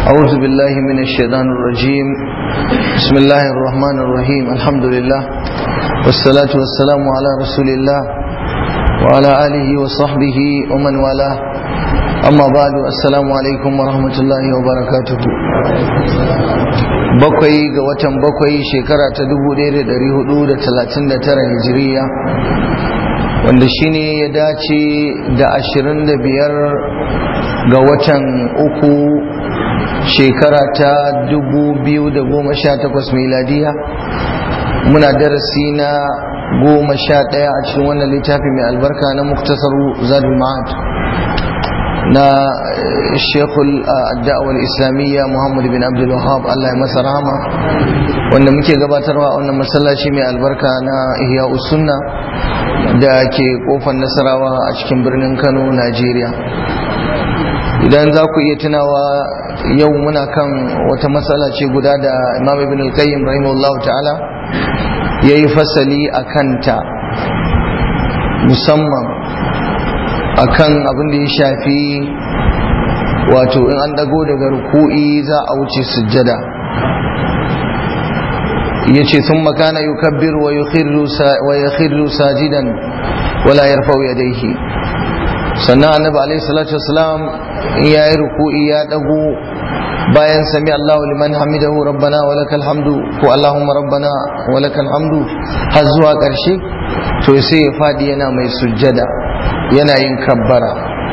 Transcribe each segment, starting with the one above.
أعوذ بالله من الشيطان الرجيم بسم الله الرحمن الرحيم الحمد لله والصلاة والسلام على رسول الله وعلى آله وصحبه ومن والاه أما بعد السلام عليكم ورحمة الله وبركاته bakwai ga watan bakwai shekara ta 1439 hijiriya wanda shine ya dace da 25 ga watan uku shekara ta 2018 miladiya muna darasi na goma sha ɗaya a cikin wannan littafi mai albarka na muktasar zadul ma'ad na shekul da'awar islamiyya muhammad bin abdul wahab allah ya masa rahama wanda muke gabatarwa a wannan masallaci mai albarka na ihya sunna da ke kofar nasarawa a cikin birnin kano najeriya idan za ku iya tunawa yau muna kan wata matsala ce guda da imam ibn al-qayyim rahimahullahu ta'ala ya yi fasali a kanta musamman akan abin da ya shafi wato in an dago daga ruku'i za a wuce sujjada ya ce sun makana yi kabbir wa ya khirru sajidan wala yarfau yadaihi sannan annabi alaihi salatu wasalam in ya yi ruku'i ya dago bayan sami Allahu liman hamidahu rabbana wa lakal hamdu ko Allahumma rabbana wa lakal hamdu har zuwa ƙarshe to sai ya fadi yana mai sujjada yana yin kabbara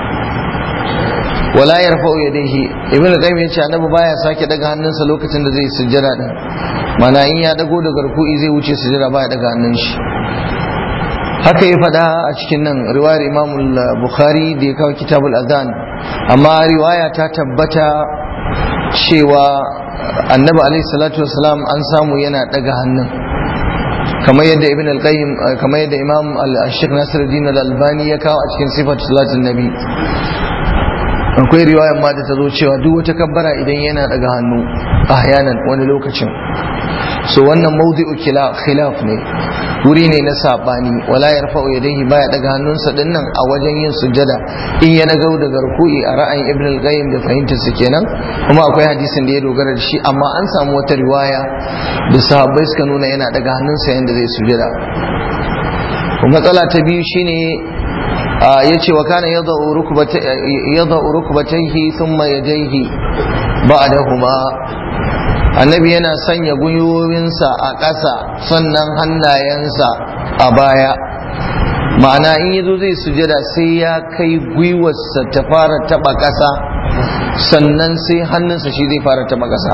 wala yarfa'u yadayhi ibnu qayyim yace annabi baya sake daga hannunsa lokacin da zai sujjada din mana in ya dago daga ruku'i zai wuce sujjada baya daga hannun shi haka ya faɗa a cikin nan riwayar imam bukhari da ya kawo kitabul adhan amma riwaya ta tabbata cewa annabi alaihi salatu wasalam an samu yana daga hannun kamar yadda ibn al-qayyim kamar yadda imam al-shaykh nasiruddin al-albani ya kawo a cikin sifatu salatin nabi akwai riwayar ma da ta zo cewa duk wata kabbara idan yana daga hannu ahyanan wani lokacin so wannan mawdi'u khilaf ne wuri ne na sabani wala yarfa'u yadayhi baya daga hannunsa dinnan a wajen yin sujjada in ya nagau daga ruku'i a ra'ayin ibn al-qayyim da fahimtar su kenan kuma akwai hadisin da ya dogara da shi amma an samu wata riwaya da sahabbai suka nuna yana daga hannunsa yanda zai sujjada matsala ta biyu shine ya ce wa kana yadda rukubataihi thumma yadaihi ba'dahuma annabi yana sanya gwiwowinsa a ƙasa sannan hannayensa a baya ma'ana in yazo zai sujada sai ya kai gwiwarsa ta fara taba ƙasa sannan sai hannunsa shi zai fara taba ƙasa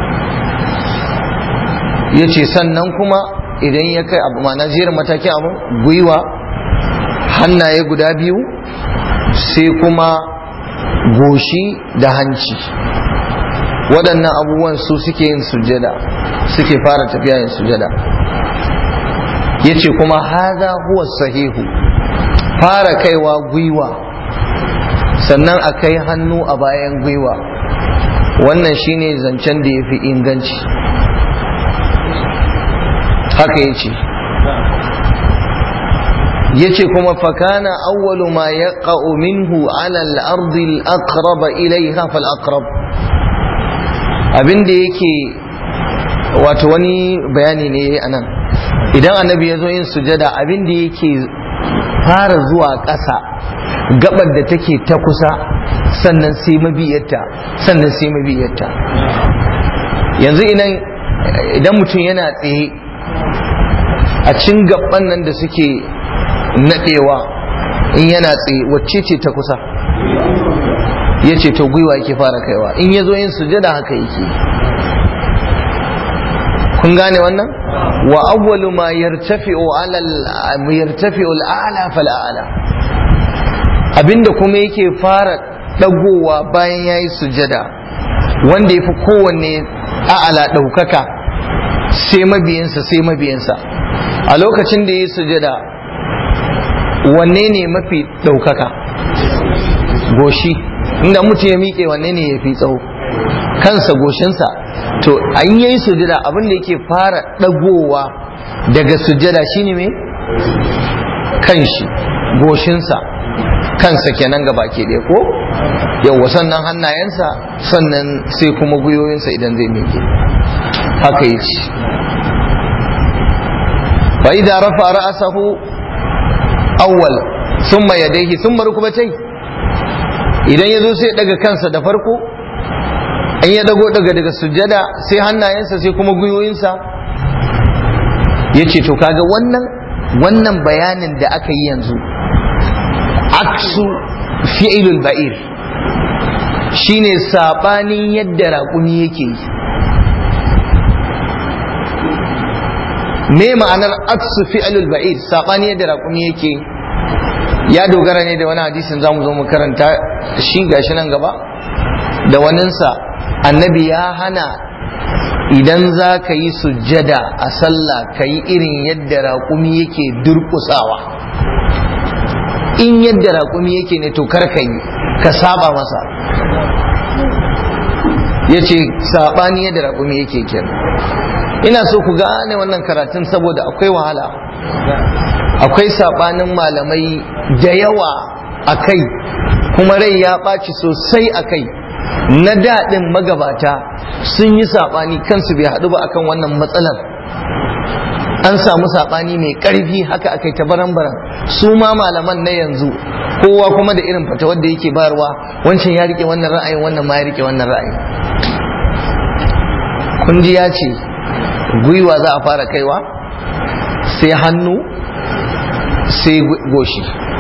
ya ce sannan kuma idan ya kai abu ma'ana jerin matakin abu gwiwa hannaye guda biyu sai kuma goshi da hanci waɗannan abubuwan su suke yin sujada suke fara tafiya yin sujada ya ce kuma haza huwa sahihu fara kaiwa gwiwa sannan a kai hannu a bayan gwiwa wannan shine zancen da ya fi inganci haka ya ce ya ce kuma fakana awwalu ma ya minhu ala al-ardi al-aqraba ilayha fal-aqrab abin da yake wato wani bayani ne a nan idan annabi ya zo yin sujada abin da yake fara zuwa ƙasa gabar da take ta kusa sannan sai mabiyarta sannan sai mabiyarta yanzu idan mutum yana tsaye a cin gaban nan da suke naɗewa in yana tsaye wacce ce ta kusa ya ce to gwiwa yake fara kaiwa in ya zo yin sujada haka yake kun gane wannan wa awwalu ma yartafi'u ala yartafi'u al-a'la fal a'la abinda kuma yake fara dagowa bayan yayi sujada wanda yafi kowanne a'ala daukaka sai mabiyansa sai mabiyansa a lokacin da yayi sujada wanne ne mafi daukaka goshi inda mutum ya miƙe wanne ne ya fi tsawo kansa goshinsa to an yi sujada abin da yake fara ɗagowa daga sujada shine me kanshi goshinsa kansa kenan ga baki ɗaya ko yawwa sannan hannayensa sannan sai kuma gwiwoyinsa idan zai miƙe haka yi ci fa idza rafa ra'sahu awwal thumma yadayhi thumma rukbatayhi idan ya zo sai daga kansa da farko in ya dago daga daga sujjada sai hannayensa sai kuma gwiwoyinsa ya ce to kaga wannan wannan bayanin da aka yi yanzu aksu fi'ilul ba'ir shine sabanin yadda raƙumi yake yi me ma'anar aksu fi'ilul ba'ir sabanin yadda raƙumi yake yi ya dogara ne da wani hadisin zamu zo mu karanta shi gashi nan gaba da waninsa annabi ya hana idan za ka yi sujjada a sallah ka yi irin yadda raƙumi yake durƙusawa in yadda raƙumi yake ne to kar ka yi ka saba masa ya ce saɓani yadda raƙumi yake kenan ina so ku gane wannan karatun saboda akwai wahala akwai saɓanin malamai da yawa a kai kuma rai ya ɓaci sosai a kai na daɗin magabata sun yi saɓani kansu bai haɗu ba akan wannan matsalar an samu saɓani mai ƙarfi haka akai ta baran-baran su ma malaman na yanzu kowa kuma da irin fata wadda yake bayarwa wancan ya rike wannan ra'ayin wannan ma ya rike wannan ra'ayin kun ji ya ce gwiwa za a fara kaiwa sai hannu sai goshi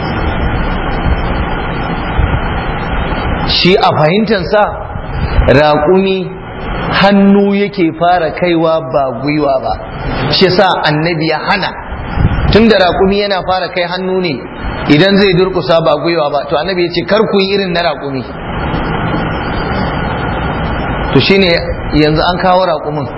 shi a fahimtansa raƙumi hannu yake fara kaiwa ba gwiwa ba shi sa annabi ya hana tun da raƙumi yana fara kai hannu ne idan zai durkusa ba gwiwa ba to annabi ya ce kar ku yi irin na raƙumi to shine yanzu an kawo raƙumin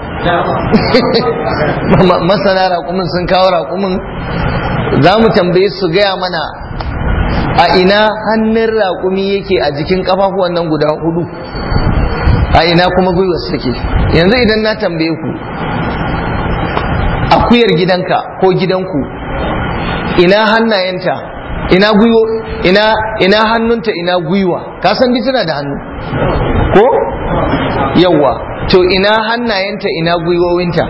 masana raƙumin sun kawo raƙumin za mu tambaye su gaya mana a ina hannun raƙumi yake a jikin ƙafafuwan nan guda hudu a ina kuma gwiwar take yanzu idan na tambaye ku akuyar gidanka ko gidanku ina hannayenta ina gwiwo ina ina hannunta ina gwiwa ka san tana da hannu ko yawwa to ina hannayenta ina gwiwowinta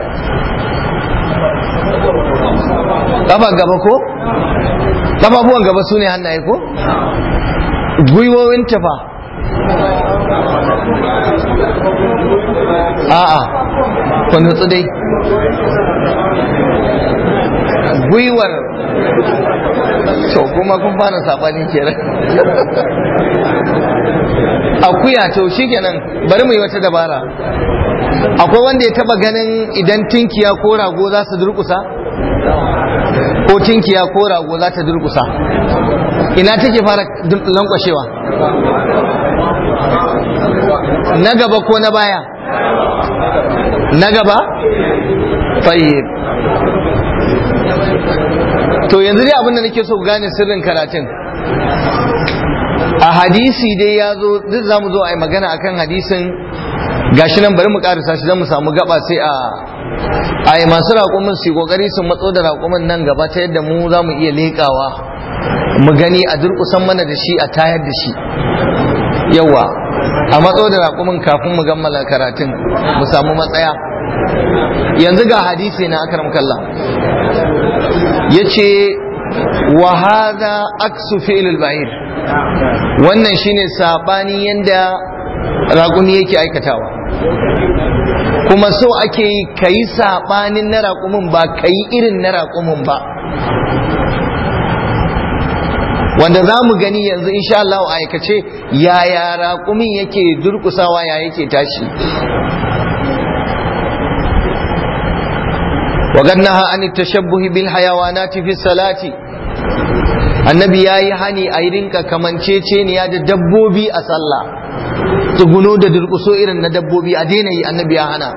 kafa gaba ko kafafuwan gaba su ne hannaye ko gwiwowinta fa a'a ku nutsu dai gwiwar to kuma kun fara sabani kenan akuya to shikenan bari mu yi wata dabara akwai wanda ya taba ganin idan tinkiya ko rago za su durkusa ko tinkiya ko rago za ta durkusa ina take fara lankwashewa na gaba ko na baya na gaba tayyib to yanzu dai abinda nake so ku gane sirrin karatun a hadisi dai ya zo duk za mu zo a yi magana akan hadisin gashi nan bari mu karisa shi don mu samu gaba sai a a yi masu raƙumin su kokari su matso da raƙumin nan gaba ta yadda mu za mu iya leƙawa mu gani a durƙusan mana da shi a tayar da shi yawa a matso da raƙumin kafin mu gammala karatun mu samu matsaya yanzu ga hadisi na akram kallah yace wa hadha aksu fi'lul ba'ir wannan shine sabani yanda raƙumi yake aikatawa kuma so ake yi kayi sabanin na raƙumin ba kayi irin na raƙumin ba wanda za mu gani yanzu insha Allah a aikace yaya raƙumin yake durƙusawa ya yake tashi وقد نهى عن التشبه بالحيوانات في الصلاة annabi ya yi hani a yi rinka kamanceceniya da dabbobi a sallah tsuguno da durkuso irin na dabbobi a daina yi annabi ya hana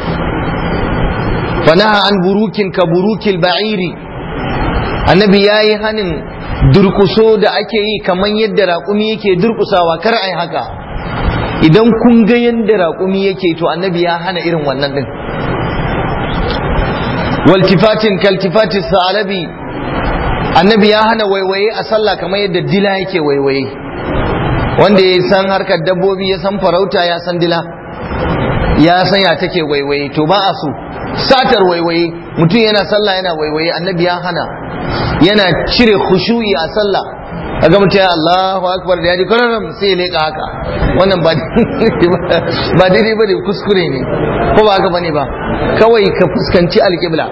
fanaha an burukin ka burukil ba'iri annabi ya yi hanin durkuso da ake yi kamar yadda raƙumi yake durkusawa kar a yi haka idan kun ga yadda raƙumi yake to annabi ya hana irin wannan din والتفات كالتفات الثعلبي annabi ya hana waiwaye a sallah kamar yadda dila yake waiwaye wanda ya san harkar dabbobi ya san farauta ya san dila ya san ya take waiwaye to ba a so satar waiwaye mutum yana sallah yana waiwaye annabi ya hana yana cire khushu'i a sallah kaga mutum ya Allahu akbar da yaji kararam sai ya leka haka wannan ba ba daidai bane kuskure ne ko ba haka bane ba kawai ka fuskanci alqibla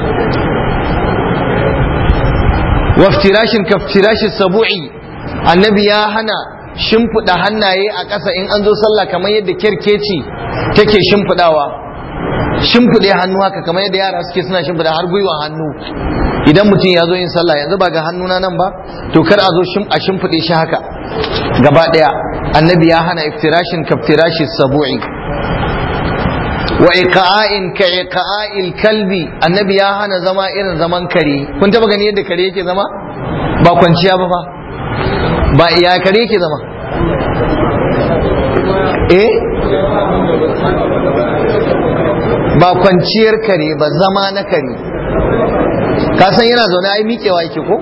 waftirashin kaftirashin sabu'i annabi ya hana shimfiɗa hannaye a ƙasa in an zo sallah kamar yadda kerkeci take shimfiɗawa shimfiɗe hannu haka kamar yadda yara suke suna shimfiɗa har gwiwa hannu idan mutum ya zo yin sallah yanzu ba ga hannuna nan ba to kar a zo a shimfiɗe shi haka gaba ɗaya annabi ya hana iftirashin kaftirashi sabu'i wa iqa'in ka iqa'il kalbi annabi ya hana zama irin zaman kare kun taba gani yadda kare yake zama ba kwanciya ba fa ba ya kare yake zama eh ba kwanciyar kare ba zama na kare ka san yana zaune ai miƙewa yake ko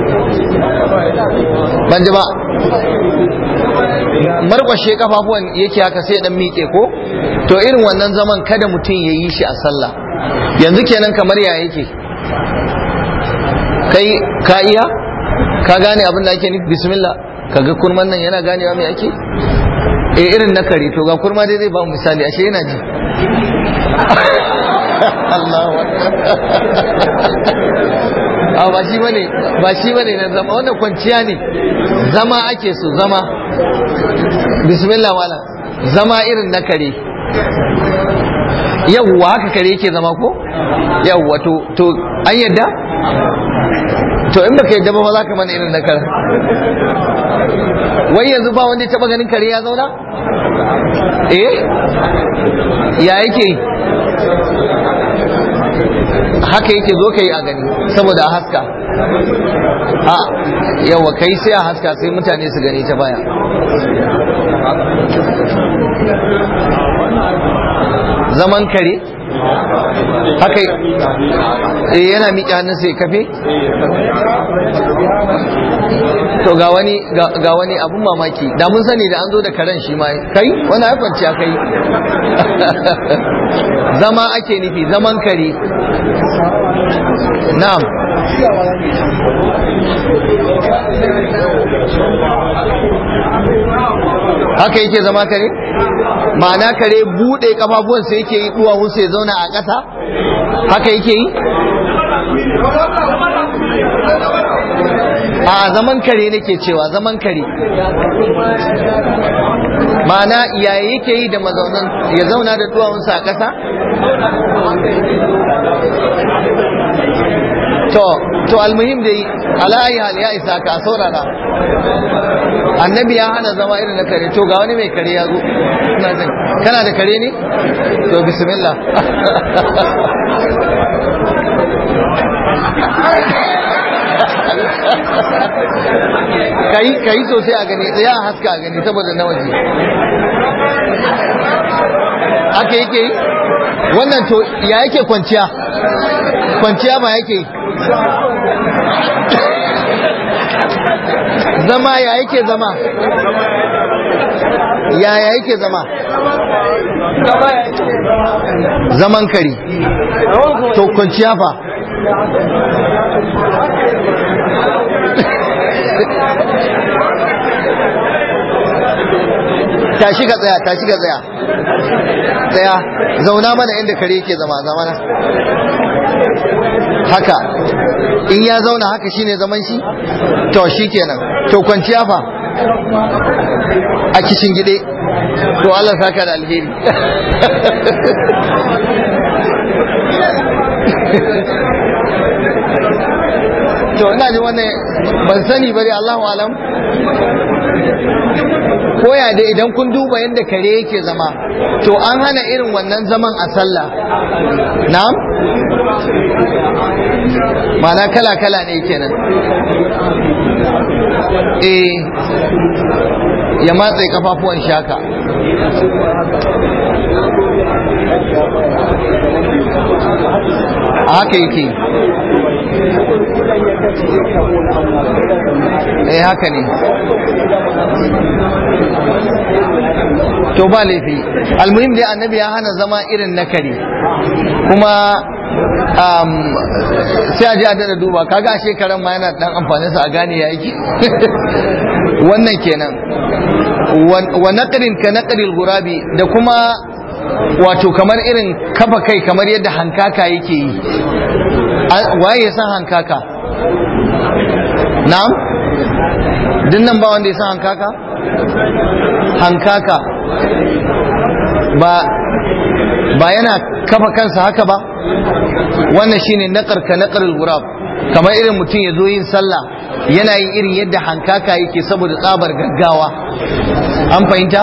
ban ji ba markwashe kafafuwan yake haka sai dan miƙe ko to irin wannan zaman kada mutum ya yi shi a sallah yanzu kenan kamar ya yake kai ka iya ka gane abin da ake nufi bismillah kaga kurman nan yana ganewa me ake eh irin na kare to ga kurma dai zai ba mu misali ashe yana ji Allahu a ba shi bane ba shi bane na zama wannan kwanciya ne zama ake so zama bismillah wala zama irin na kare yawwa haka kare yake zama ko yawwa to to an yadda to in baka yadda ba ba za ka mana irin na kare wai yanzu ba wanda ya taba ganin kare ya zauna eh ya yake haka yake zo ka yi a gani saboda a haska a yawa kai sai a haska sai mutane su gani ta baya zaman kare haka eh yana miƙe hannun sai kafe to ga wani ga wani abun mamaki da mun sani da an zo da karen shi ma kai wani ya kwanciya kai zama ake nufi zaman kare na'am haka yake zama kare ma'ana kare bude kafafuwansa yake yi duwawunsa ya zauna a ƙasa haka yake yi a zaman kare nake cewa zaman kare ma'ana yaya yake yi da mazaunan ya zauna da duwawunsa a ƙasa to to almuhim dai ala ayi hal ya isa ka saurara annabi ya hana zama irin na kare to ga wani mai kare ya zo ina jin kana da kare ne to bismillah kai kai sosai a gani ya haska a gani saboda na waje aka yake yi wannan to ya yake kwanciya kwanciya ba yake zama ya yake zama ya ya yake zama zaman kari to kwanciya fa tashi ka tsaya tashi ka tsaya tsaya zauna mana inda kare yake zama zamana haka in ya zauna haka shine zaman shi to shi kenan to kwanciya fa a kishin gide to Allah saka da alheri to ina ji wannan ban sani bari Allahu alam koya da idan kun duba yadda kare yake zama to an hana irin wannan zaman a sallah na'am mana kala-kala ne kenan eh ya matse kafafuwan shaka a haka yake eh haka ne to ba laifi almuhim dai annabi ya hana zama irin na kare kuma sai a ji a dada duba kaga a shekaran ma yana dan amfanin sa a gane ya yake wannan kenan wa naqrin ka naqril gurabi da kuma wato kamar irin kafa kai kamar yadda hankaka yake yi waye ya san hankaka na'am dinnan ba wanda ya san hankaka hankaka ba ba yana kafa kansa haka ba wannan shine naqar ka naqarul gurab kamar irin mutum ya zo yin sallah yana yin irin yadda hankaka yake saboda tsabar gaggawa an fahimta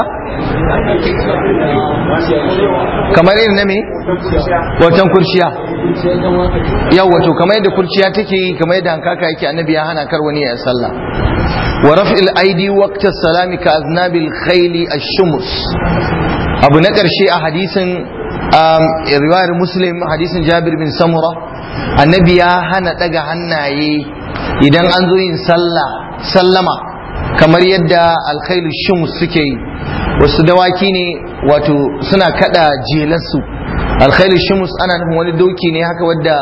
kamar irin na me wacan kurciya yau wato kamar yadda kurciya take yi kamar yadda hankaka yake annabi ya hana kar wani ya sallah wa raf'il aidi waqta salami ka aznabil khayli ash-shumus abu na karshe a hadisin riwayar muslim hadisin jabir bin samura annabi ya hana daga hannaye idan an zo yin sallah sallama kamar yadda alkhailu shumus suke yi wasu dawaki ne wato suna kada jelarsu alkhailu shumus ana nufin wani doki ne haka wadda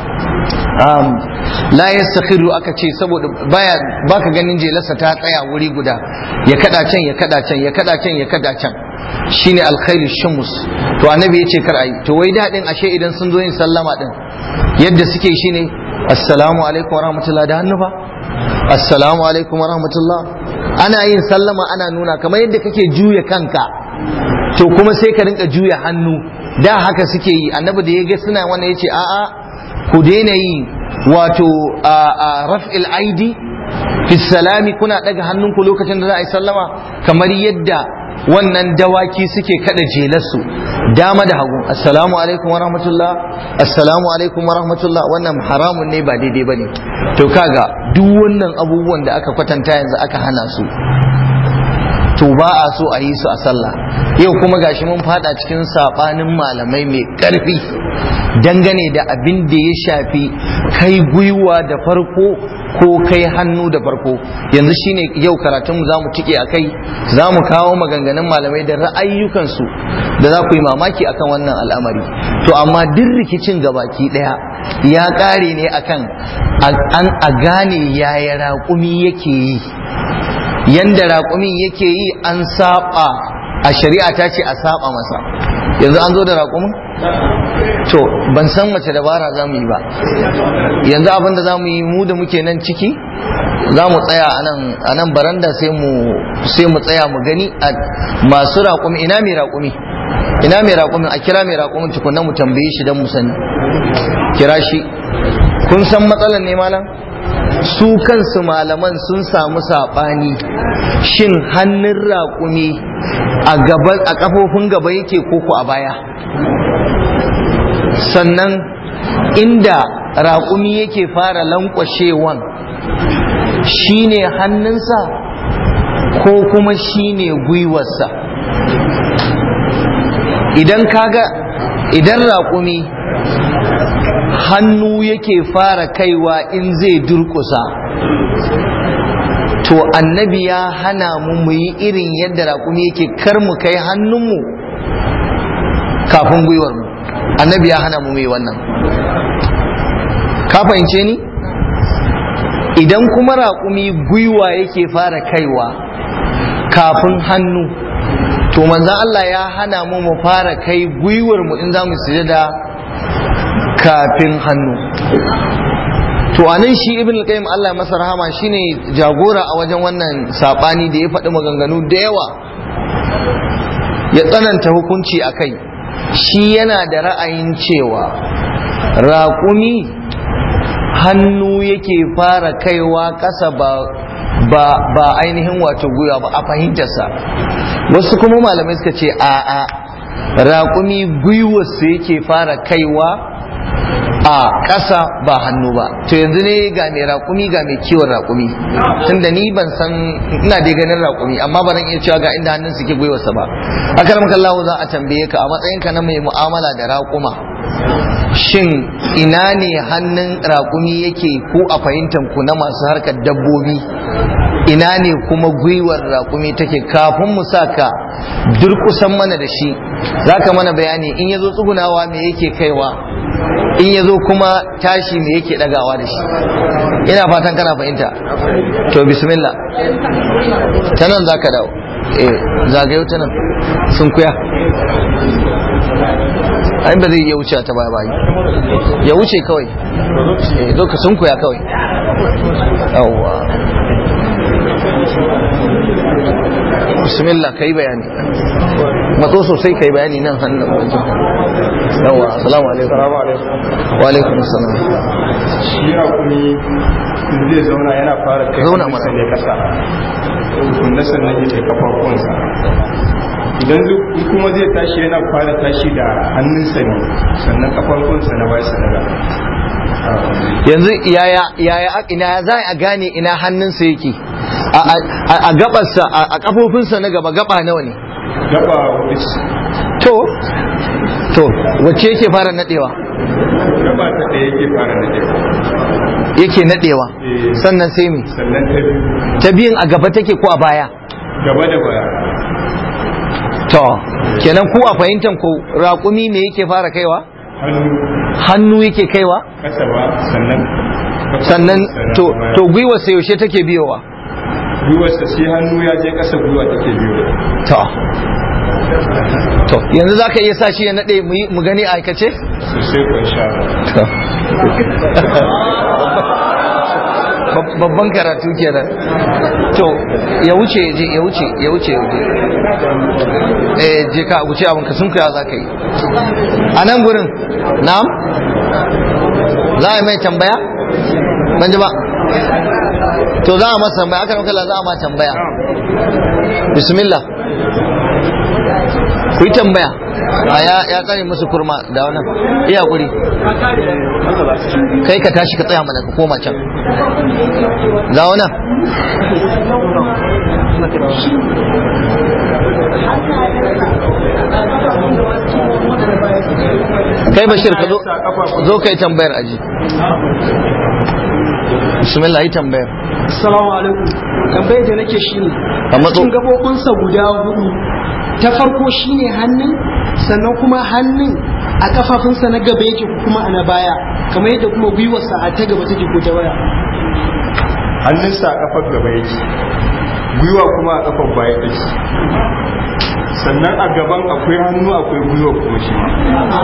la yastakhiru aka ce saboda baya baka ganin jelarsa ta tsaya wuri guda ya kada can ya kada can ya kada can ya kada can shine alkhairu shumus to annabi ya ce kar ayi to wai dadin ashe idan sun zo yin sallama din yadda suke shine assalamu alaikum warahmatullahi da hannu ba assalamu alaikum warahmatullah ana yin sallama ana nuna kamar yadda kake juya kanka to kuma sai ka rinka juya hannu da haka suke yi annabi da ya ga suna wannan yace a'a ku daina yi wato a raf'il aidi fi salami kuna daga hannunku lokacin da za a yi sallama kamar yadda wannan dawaki suke kada jelarsu dama da hagu assalamu alaikum wa rahmatullah assalamu alaikum wa rahmatullah wannan haramun ne ba daidai bane to kaga duk wannan abubuwan da aka kwatanta yanzu aka hana su to ba a so a yi su a sallah yau kuma gashi mun fada cikin sabanin malamai mai karfi dangane da abin da ya shafi kai gwiwa da farko ko kai hannu da farko yanzu shine yau karatunmu za mu tike a kai za mu kawo maganganun malamai da ra'ayyukansu da za ku yi mamaki akan wannan al'amari to amma duk rikicin gabaki daya ya kare ne akan an a gane yaya raƙumi yake yi yanda raƙumin yake yi an saba a shari'a ta ce a saba masa yanzu an zo da raƙumin to ban san wace dabara za mu yi ba yanzu abin da za mu yi mu da muke nan ciki za mu tsaya a nan baranda sai mu tsaya mu gani a masu raƙumi ina mai raƙumi ina mai raƙumin a kira mai raƙumin tukunna mu tambaye shi don mu sani kira shi kun san matsalar ne malam su kansu malaman sun samu saɓani shin hannun raƙumi a kafofin gaba yake koko a baya sannan inda raƙumi yake fara lankwashewan shine hannunsa ko kuma shine gwiwarsa idan kaga idan raƙumi hannu yake fara kaiwa in zai durƙusa to annabi ya hana mu mu yi irin yadda raƙumi yake kar mu kai hannunmu kafin gwiwarmu annabi ya hana mu mai wannan ka fahimce ni idan kuma raƙumi gwiwa yake fara kaiwa kafin hannu to manzan Allah ya hana mu mu fara kai gwiwarmu in za mu sujada kafin hannu to anan shi ibn al-qayyim Allah masa rahama shine jagora a wajen wannan sabani da ya faɗi maganganu da yawa ya tsananta hukunci a kai shi yana da ra'ayin cewa raƙumi hannu yake fara kaiwa ƙasa ba ba ba ainihin wato gwiwa ba a fahimtarsa wasu kuma malamai suka ce a'a raƙumi gwiwarsa yake fara kaiwa a ƙasa ba hannu ba to yanzu ne ga mai raƙumi ga mai kiwon raƙumi tunda ni ban san ina dai ganin raƙumi amma ba zan iya cewa ga inda hannun suke gwiwarsa ba akaram kallahu za a tambaye ka a matsayinka na mai mu'amala da raƙuma shin ina ne hannun raƙumi yake ko a fahimtar ku na masu harkar dabbobi ina ne kuma gwiwar raƙumi take kafin mu saka durkusan mana da shi za ka mana bayani in ya zo tsugunawa me yake kaiwa in ya zo kuma tashi me yake ɗagawa da shi ina fatan kana fahimta to bismillah ta nan za ka dawo eh zagayo ta nan sun kuya ai ba zai iya wuce ta baya bayi ya wuce kawai eh zo ka sun kuya kawai yawwa bismillah kai bayani matso sosai kai bayani nan hannun wajen yawa assalamu alaikum wa alaikum assalam shi rakumi zai zauna yana fara kai Zauna hannunsa mana. ne kasa wanda sannan yake kafafunsa idan zu- kuma zai tashi yana fara tashi da hannunsa ne sannan kafafunsa na baya su daga yanzu yaya yaya ina za a gane ina hannunsa yake a- a a gabarsa a a kafofinsa na gaba gaba nawa ne gaba hudu ce. to to wacce yake fara nadewa gaba ta ɗaya yake fara na ɗaya yake nadewa Eh. sannan sai me sannan ta biyu ta biyun a gaba take ko a baya gaba da baya to kenan ku a fahimtar ku raƙumi me yake fara kaiwa hannu hannu yake kaiwa kasa ba sannan sannan to baya. to gwiwarsa yaushe take biyowa gwiwarsa sai hannu ya je kasa gwiwa take biyu to to yanzu zaka iya sa shi ya nade mu yi- mu gani a aikace sosai kun sha To. Bab- babban karatu kenan to ya wuce ya je ya wuce ya wuce ya wuce eh je ka wuce abin ka sun kuya za ka yi a nan gurin na'am za a yi mai tambaya ban ji ba to za a masa tambaya aka kala za a ma tambaya bismillah ku yi tambaya a ya ya tsare musu kurma da wannan iya guri kai ka tashi ka tsaya mana ka koma can ga wannan kai bashir ka zo zo kai tambayar aji bismillah yi tambayar Assalamu alaikum. Tambayar da nake shi ne. A matso. Cikin gabobinsa guda hudu. Ta farko shine hannun sannan kuma hannun a kafafunsa na gaba yake ko kuma a na baya kamar yadda kuma gwiwarsa a ta gaba take ko ta baya. hannunsa a kafar gaba yake gwiwa kuma a kafar baya take sannan a gaban akwai hannu akwai gwiwa kuma shi ma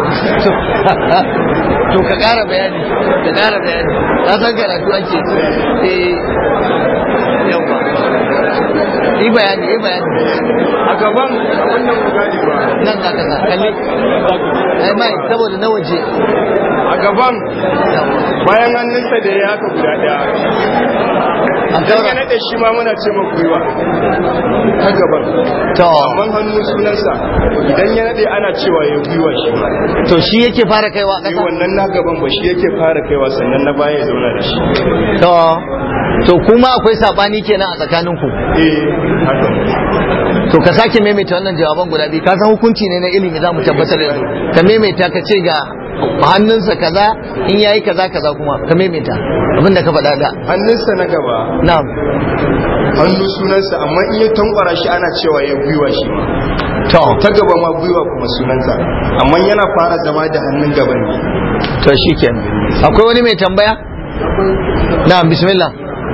to ka ƙara bayani ka ƙara bayani ka san karatu ake eh yawa yi bayani yi bayani a gaban abin nan ku gane ba nan za ka sa kalli ai mai saboda na waje a gaban bayan hannunsa da ya haka guda daya a idan ya saura naɗe shi ma muna ce ma gwiwa ta gaban to amma hannu sunansa idan ya naɗe ana cewa ya gwiwa shi ma to shi yake fara kaiwa Ni ƙasa wannan na gaban ba shi yake fara kaiwa sannan na baya ya zauna da shi to to kuma akwai sabani kenan a tsakaninku eh haka to ka sake maimaita wannan jawaban guda biyu ka san hukunci ne na ilimi za mu tabbatar yanzu ka maimaita ka ce ga hannunsa kaza in yayi kaza kaza kuma ka maimaita abin da ka faɗa da hannunsa na gaba na'am hannu sunansa amma in ya tankwara shi ana cewa ya gwiwa shi ma to ta gaba ma gwiwa kuma sunansa amma yana fara zama da hannun gaban ne to shikenan akwai wani mai tambaya na'am bismillah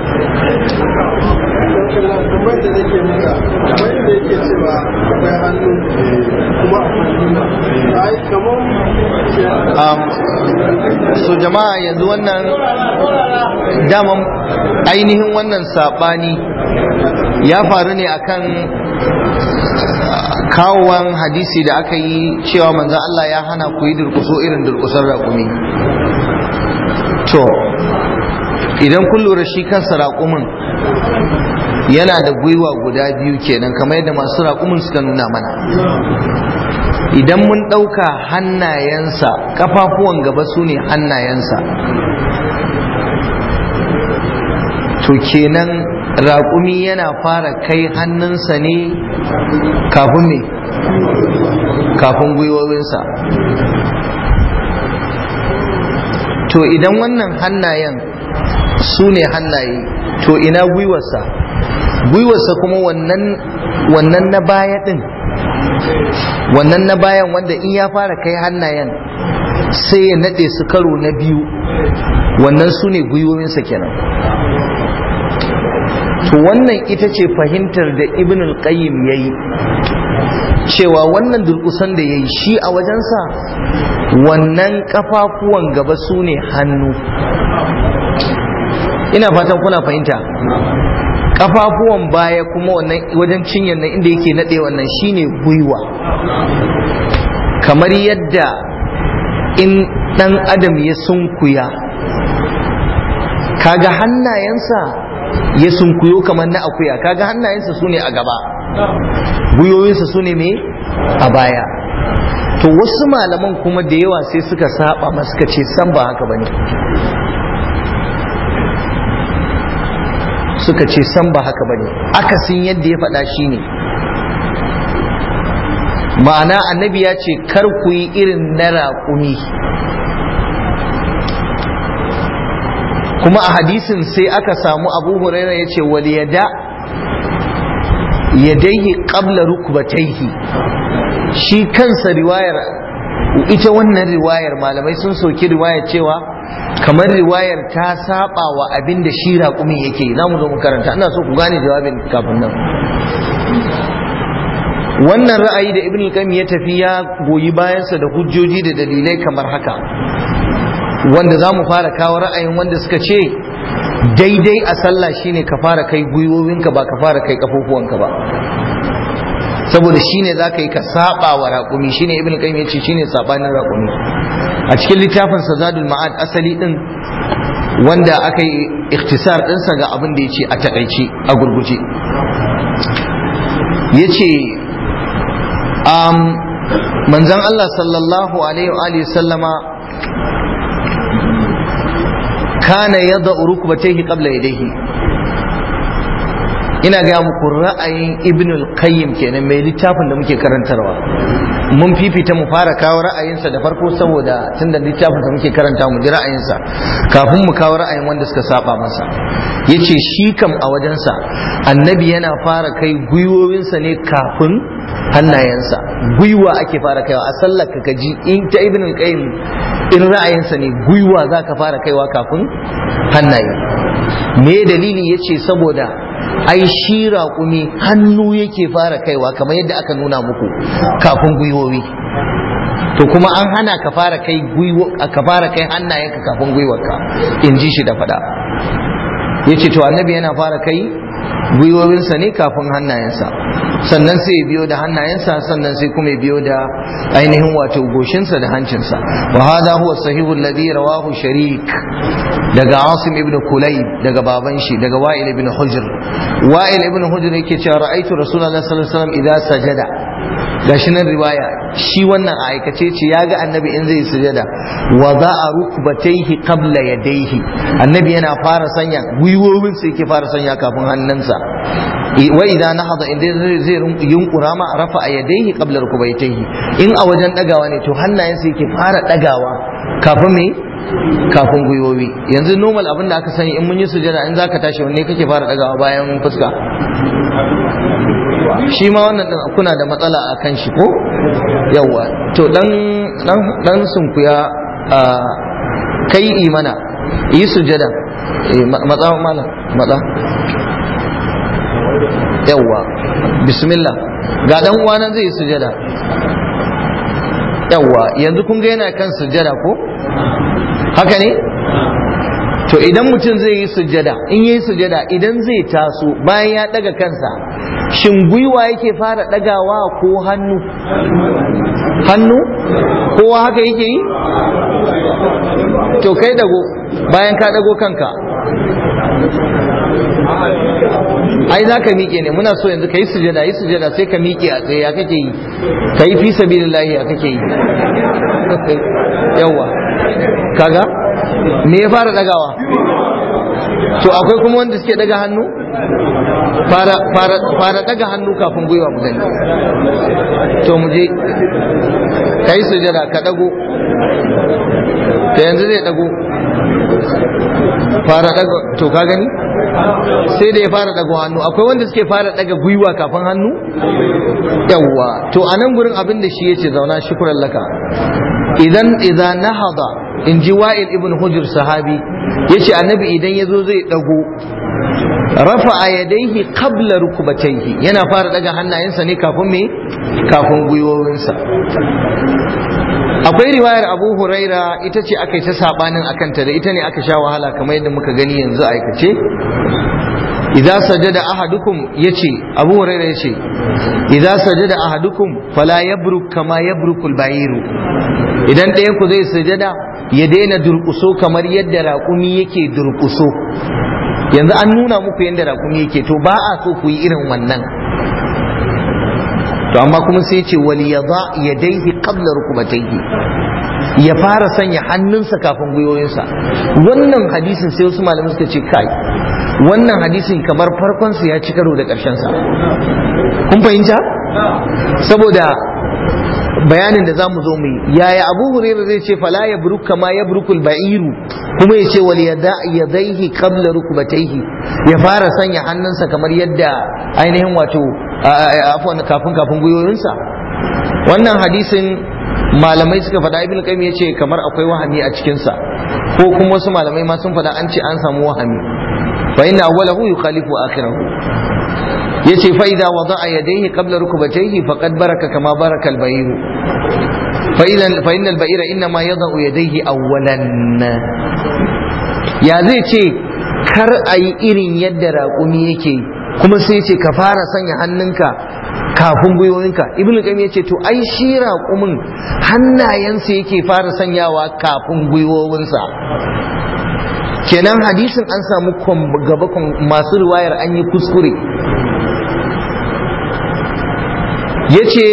Tambayar da nake maka kamar yadda yake cewa akwai hannu kuma akwai gwiwa. Ai kamar um, so jama'a yanzu wannan daman ainihin wannan sabani ya faru ne akan uh, kawowan hadisi da aka yi cewa manzan Allah ya hana ku yi durkuso irin durkusar raƙumi to idan kun lura shi kansa raƙumin yana da gwiwa guda biyu kenan kamar yadda masu raƙumin suka nuna mana idan mun ɗauka hannayensa kafafuwan gaba su ne hannayensa to kenan raƙumi yana fara kai hannunsa ne kafin me kafin gwiwowinsa to idan wannan hannayen su ne hannaye to ina gwiwarsa gwiwarsa kuma wannan wannan na baya din wannan na bayan wanda in ya fara kai hannayen sai ya nade su karo na biyu wannan su ne gwiwoyinsa kenan to wannan ita ce fahimtar da ibn al-qayyim ya yi cewa wannan durkusan da ya yi shi a wajensa wannan kafafuwan gaba su ne hannu ina fatan kuna fahimta kafafuwan baya kuma wannan wajen cinyar nan inda yake nade wannan shine gwiwa kamar yadda in dan adam ya sunkuya kaga hannayensa ya sunkuyo kamar na akuya kaga hannayensa su ne a gaba gwiwoyinsa su ne me a baya to wasu malaman kuma da yawa sai suka saba ma suka ce san ba haka bane suka ce san ba haka bane akasin yadda ya faɗa shine ma'ana annabi ya ce kar ku yi irin na raƙumi kuma a hadisin sai aka samu abu huraira ya ce wal yada yadaihi qabla rukbatayhi shi kansa riwayar ita wannan riwayar malamai sun soki riwayar cewa kamar riwayar ta saba wa abin da shi raƙumin yake za mu zo mu karanta ina so ku gane jawabin kafin nan wannan ra'ayi da ibn al ya tafi ya goyi bayansa da hujjoji da dalilai kamar haka wanda za mu fara kawo ra'ayin wanda suka ce daidai a sallah shine ka fara kai gwiwowinka ba ka fara kai kafofuwanka ba saboda shine za ka yi ka saba wa raƙumi shine ibn qayyim ya ce shine sabanin raƙumi a cikin littafin zadul ma'ad asali din wanda aka yi ikhtisar ɗinsa ga abin da ya ce a taƙaice a gurguje ya ce manzan Allah sallallahu alaihi wa sallama kana yadda rukbatayhi qabla yadayhi ina ga muku ra'ayin ibn al-qayyim kenan mai littafin da muke karantarwa mun fifita mu fara kawo ra'ayinsa da farko saboda tunda littafin da muke karanta mu ji ra'ayinsa kafin mu kawo ra'ayin wanda suka saba masa yace shi kam a wajensa annabi yana fara kai gwiwowinsa ne kafin hannayensa gwiwa ake fara kaiwa a sallar ka kaji in ta ibn al-qayyim in ra'ayinsa ne gwiwa zaka fara kaiwa kafin hannaye me dalili yace saboda ai shi raƙumi hannu yake fara kaiwa kamar yadda aka nuna muku kafin gwiwowi to kuma an hana ka fara kai gwiwo ka fara kai hannayenka kafin gwiwarka in ji shi da faɗa yace to annabi yana fara kai gwiwowinsa ne kafin hannayensa sannan sai ya biyo da hannayensa sannan sai kuma ya biyo da ainihin wato goshinsa da hancinsa wa hada huwa sahihu alladhi rawahu sharik daga asim ibn kulayb daga baban shi daga wa'il ibn hujr wa'il ibn hujr yake cewa ra'aytu rasulullahi sallallahu alaihi wasallam idza sajada gashi nan riwaya shi wannan a aikace ce ya ga annabi in zai sujada wa za'a rukbatayhi qabla yadayhi annabi yana fara sanya gwiwowin sa yake fara sanya kafin hannunsa wa idan nahada inda zai yunkura ma rafa a yadayhi qabla rukbatayhi in a wajen dagawa ne to hannayensa yake fara dagawa kafin me kafin gwiwowi yanzu normal abin da aka sani in mun yi sujada in zaka tashi wanne kake fara dagawa bayan fuska shi ma wannan din kuna da matsala a kan shi ko yawa to dan dan dan sunkuya kai imana yi sujada matsa mala matsa yawa bismillah ga dan uwana zai yi sujada yawa yanzu kun ga yana kan sujada ko haka ne to idan mutum zai yi sujada in yi sujada idan zai taso bayan ya daga kansa shin gwiwa yake fara dagawa ko hannu hannu kowa haka yake yi to kai dago bayan ka dago kanka ai za ka miƙe ne muna so yanzu ka yi sujada yi sujada sai ka miƙe a tsaye ya kake yi ka yi fi sabilillahi ya kake yi yawa kaga me ya fara dagawa to akwai kuma wanda suke daga hannu fara daga hannu kafin gwiwa mu gani to mu je ka ka yi sujada ka dago ta yanzu zai dago fara daga to ka gani sai da ya fara dago hannu akwai wanda suke fara daga gwiwa kafin hannu yawwa to a nan gurin abin da shi yace zauna shukran laka idan idan nahada in ji wa'il ibn hujr sahabi yace annabi idan yazo zai dago rafa a yadaihi qabla rukubatayhi yana fara daga hannayensa ne kafin me kafin gwiwowinsa akwai riwayar abu huraira ita ce aka yi ta sabanin akanta da ita ne aka sha wahala kamar yadda muka gani yanzu aikace idza sajada ahadukum yace abu huraira yace idza sajada ahadukum fala yabruk kama yabrukul bayiru idan ɗayan ku zai sujada ya daina durƙuso kamar yadda raƙumi yake durƙuso yanzu an nuna muku yadda raƙumi yake to ba a so ku yi irin wannan to amma kuma sai ce wali ya za ya daihi qabla rukubatayhi ya fara sanya hannunsa kafin gwiwoyinsa wannan hadisin sai wasu malamai suka ce kai wannan hadisin kamar farkon sa ya ci karo da ƙarshen sa kun fahimta saboda bayanin da zamu zo mu yi yaya abu hurairah zai ce fala ya buruk kama ya burukul ba'iru kuma ya ce wal yadaihi qabla rukbatayhi ya fara sanya hannunsa kamar yadda ainihin wato afwan kafin kafin gwiwoyinsa wannan hadisin malamai suka faɗa ibn qayyim yace kamar akwai wahami a cikin sa ko kuma wasu malamai ma sun faɗa an ce an samu wahami fa inna awwalahu yukhalifu akhirahu yace fa idza wada'a yadayhi qabla rukbatayhi faqad baraka kama baraka al-bayr fa idan fa inna al-bayra inma yada'u yadayhi awwalan ya zai ce kar ayi irin yadda raƙumi yake kuma sai ce ka fara sanya hannunka kafin gwiwoyinka ibnu qayyim yace to ai shi raƙumin hannayensa yake fara sanyawa kafin gwiwowinsa kenan hadisin an samu gaba masu riwayar an yi kuskure ya ce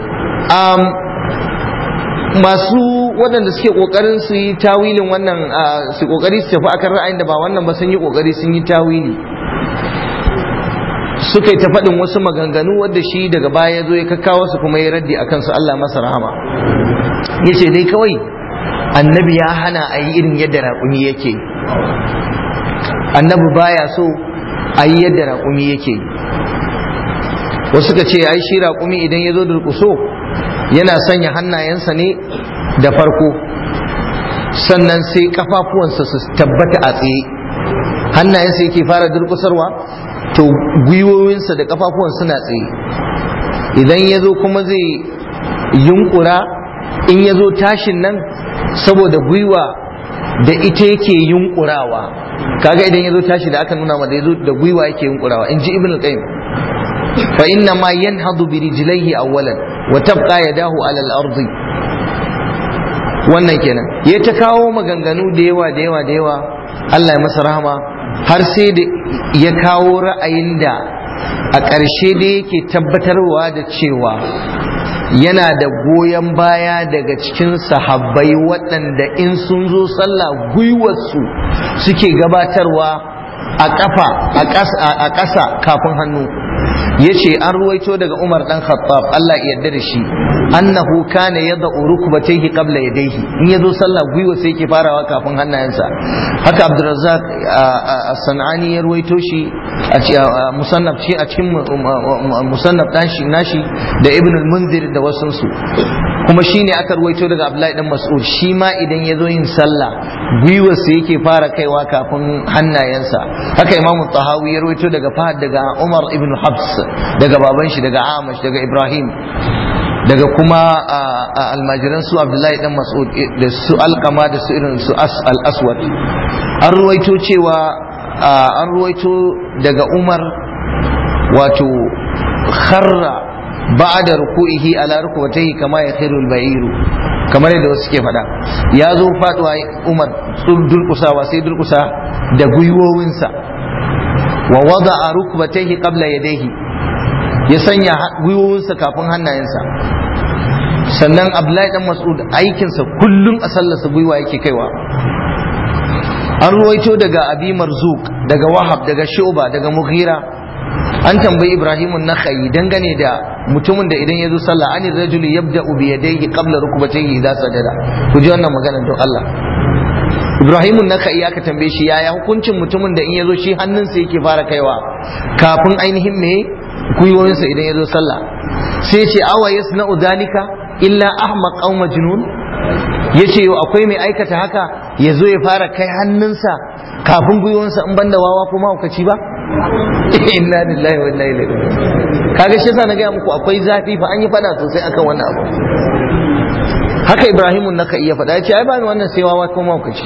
masu waɗanda suke ƙoƙarin su yi tawilin wannan su ƙoƙari su tafi akan ra'ayin da ba wannan ba sun yi ƙoƙari sun yi tawili suka yi ta faɗin wasu maganganu wadda shi daga baya ya zo ya kakkawa su kuma ya raddi a kansu Allah masa rahama ya ce dai kawai annabi ya hana a yi irin yadda raƙumi yake annabi baya so a yi yadda raƙumi yake wasu ka ce ai shi raƙumi idan ya zo durƙuso yana sanya hannayensa ne da farko sannan sai kafafuwansa su tabbata a tsaye hannayensa yake fara durƙusarwa to gwiwowinsa da kafafuwan suna tsaye idan ya zo kuma zai yunkura in ya zo tashin nan saboda gwiwa da ita yake yunkurawa kaga idan ya zo tashi da aka nuna ma da ya zo da gwiwa yake yunkurawa in ji ibn al-qayyim fa inna ma yanhadu bi rijlaihi awwalan wa tabqa yadahu ala al-ard wannan kenan ya ta kawo maganganu da yawa da yawa da yawa Allah ya masa rahama har sai da ya kawo ra'ayin da a ƙarshe da yake tabbatarwa da cewa yana da goyon baya daga cikin sahabbai waɗanda in sun zo sallah gwiwarsu suke gabatarwa a ƙafa a ƙasa kafin hannu ya ce an ruwaito daga umar ɗan khattab Allah ya yarda da shi annahu kana yadda rukbatayhi qabla yadayhi in yazo sallah gwiwa sai yake farawa kafin hannayensa haka abdurrazzaq as-sanani ya ruwaito shi a musannaf shi a cikin musannaf nashi nashi da ibn al-munzir da wasunsu kuma shine aka ruwaito daga abdullahi dan mas'ud shi ma idan yazo yin sallah gwiwa sai yake fara kaiwa kafin hannayensa haka imamu tahawi ya ruwaito daga fahad daga umar ibn habs daga baban shi daga amash daga ibrahim daga kuma almajiran su abdullahi dan mas'ud da su alkama da su irin su al-aswad an ruwaito cewa an ruwaito daga umar wato kharra ba'da ruku'ihi ala rukbatayhi kama yakhiru al-ba'iru kamar yadda wasu ke faɗa ya zo faduwa umar durkusawa sai durkusa da gwiwowinsa wa wada'a rukbatayhi qabla yadayhi ya sanya gwiwowinsa kafin hannayensa sannan abdullahi dan mas'ud aikinsa kullum a sallarsa gwiwa yake kaiwa an ruwaito daga abi marzuk daga wahab daga shuba daga mughira an tambayi Ibrahim an-Nakhai dangane da mutumin da idan ya zo sallah an rajulu yabda'u bi yadayhi qabla rukbatayhi idza sajada ku ji wannan magana don Allah Ibrahim an-Nakhai aka tambaye shi yaya hukuncin mutumin da in ya zo shi hannunsa yake fara kaiwa kafin ainihin me gwiwoyinsa idan ya zo sallah sai ce awa yasna'u dhalika illa ahmaq aw majnun yace yau akwai mai aikata haka ya zo ya fara kai hannunsa kafin gwiwonsa in banda wawa ko mahaukaci ba inna lillahi wa inna ilaihi kaga shi yasa na gaya muku akwai zafi fa an yi fada sosai akan wannan abu haka ibrahimun naka iya fada ya ce ai ba ni wannan sai wawa ko mahaukaci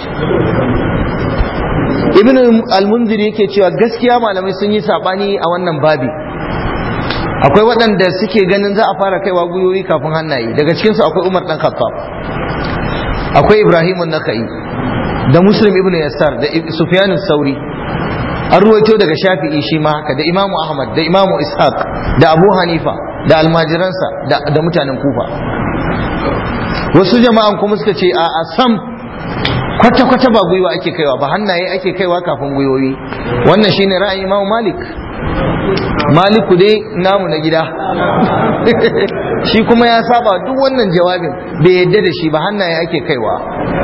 ibn al-munzir yake cewa gaskiya malamai sun yi sabani a wannan babi akwai waɗanda suke ganin za a fara kaiwa gwiwoyi kafin hannaye daga cikinsu akwai umar dan khattab akwai ibrahim nakai da muslim ibn yassar da sufyan sauri an ruwaito daga shafi'i shi ma haka da imamu ahmad da imamu ishaq da abu hanifa da almajiransa da mutanen kufa wasu jama'an kuma suka ce a sam kwata-kwata ba gwiwa ake kaiwa ba hannaye ake kaiwa kafin gwiwoyi wannan shine ra'ayin imamu malik maliku dai namu na gida shi kuma ya saba duk wannan jawabin bai yadda da shi ba hannaye ake kaiwa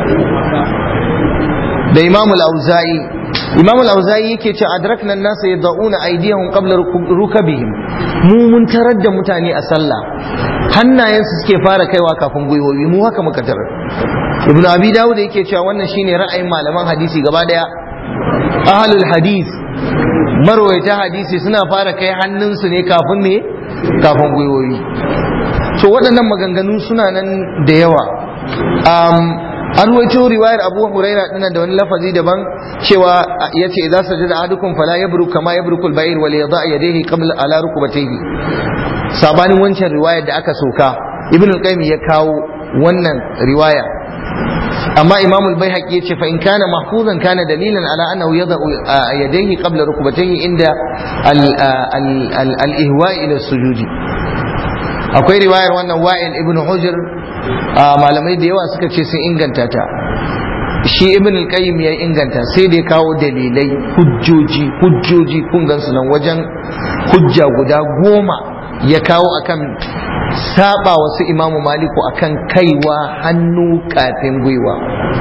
da imamu al-auza'i imamu al-auza'i yake ce adrakna an-nasa yad'una aydiyahum qabla rukabihim mu mun tarar da mutane a sallah hannayensu suke fara kaiwa kafin gwiwowi mu haka muka tarar ibnu abi dawud yake cewa wannan shine ra'ayin malaman hadisi gaba daya ahlul hadith marwaita hadisi suna fara kai hannunsu ne kafin ne kafin gwiwoyi to waɗannan maganganu suna nan da yawa an ruwaito riwayar abu huraira dina da wani lafazi daban cewa ya ce idza sajada ahadukum fala yabru kama yabruku al-ba'ir wal yada yadayhi qabla ala rukbatayhi sabanin wancan riwayar da aka soka ibn al-qayyim ya kawo wannan riwaya amma imam al-baihaqi yace fa in kana mahfuzan kana dalilan ala annahu yada'u yadayhi qabla rukbatayhi inda al-ihwa ila sujudi akwai riwayar wannan wa'il ibn hujr malamai da yawa suka ce sun inganta ta shi ibn al-qayyim ya inganta sai da ya kawo dalilai hujjoji hujjoji kun gansu nan wajen hujja guda goma ya kawo akan saba wasu imamu maliku akan kaiwa hannu kafin gwiwa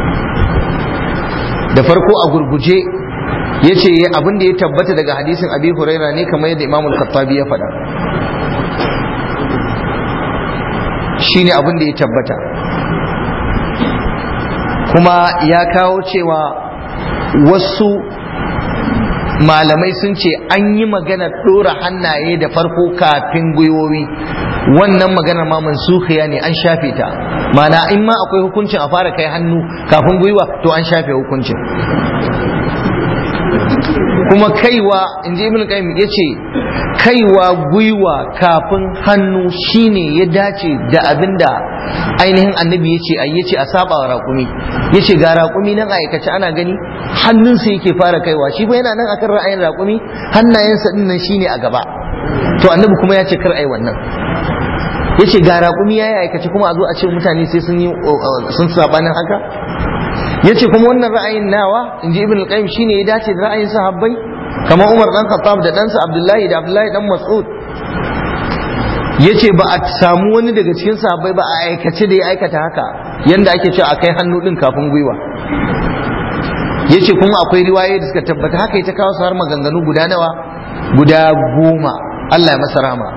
da farko a gurguje ya ce abin da ya tabbata daga hadisin abi huraira ne kamar yadda imamul khattabi ya faɗa shine abin da ya tabbata kuma ya kawo cewa wasu malamai sun ce an yi magana ɗora hannaye da farko kafin gwiwowi wannan maganar ma mansukhiya ne an shafe ta mana in ma akwai hukuncin a fara kai hannu kafin gwiwa to an shafe hukuncin kuma kaiwa in ji ibn qayyim yace kaiwa gwiwa kafin hannu shine ya dace da abinda ainihin annabi yace ai yace a saba wa raƙumi yace ga raƙumi nan aikace ana gani hannunsa yake fara kaiwa shi fa yana nan akan ra'ayin raƙumi hannayensa din nan shine a gaba to annabi kuma ya ce kar ai wannan yace ga raƙumi yayi aikace kuma a zo a ce mutane sai sun yi sun sabanin haka yace kuma wannan ra'ayin nawa inji ibn al-qayyim shine ya dace da ra'ayin sahabbai kamar Umar dan Khattab da ɗansa Abdullahi da Abdullahi dan Mas'ud yace ba a samu wani daga cikin sahabbai ba a aikace da ya aikata haka yanda ake cewa a kai hannu din kafin gwiwa yace kuma akwai riwaye da suka tabbata haka ita kawo su har maganganu guda nawa guda goma Allah ya masa rama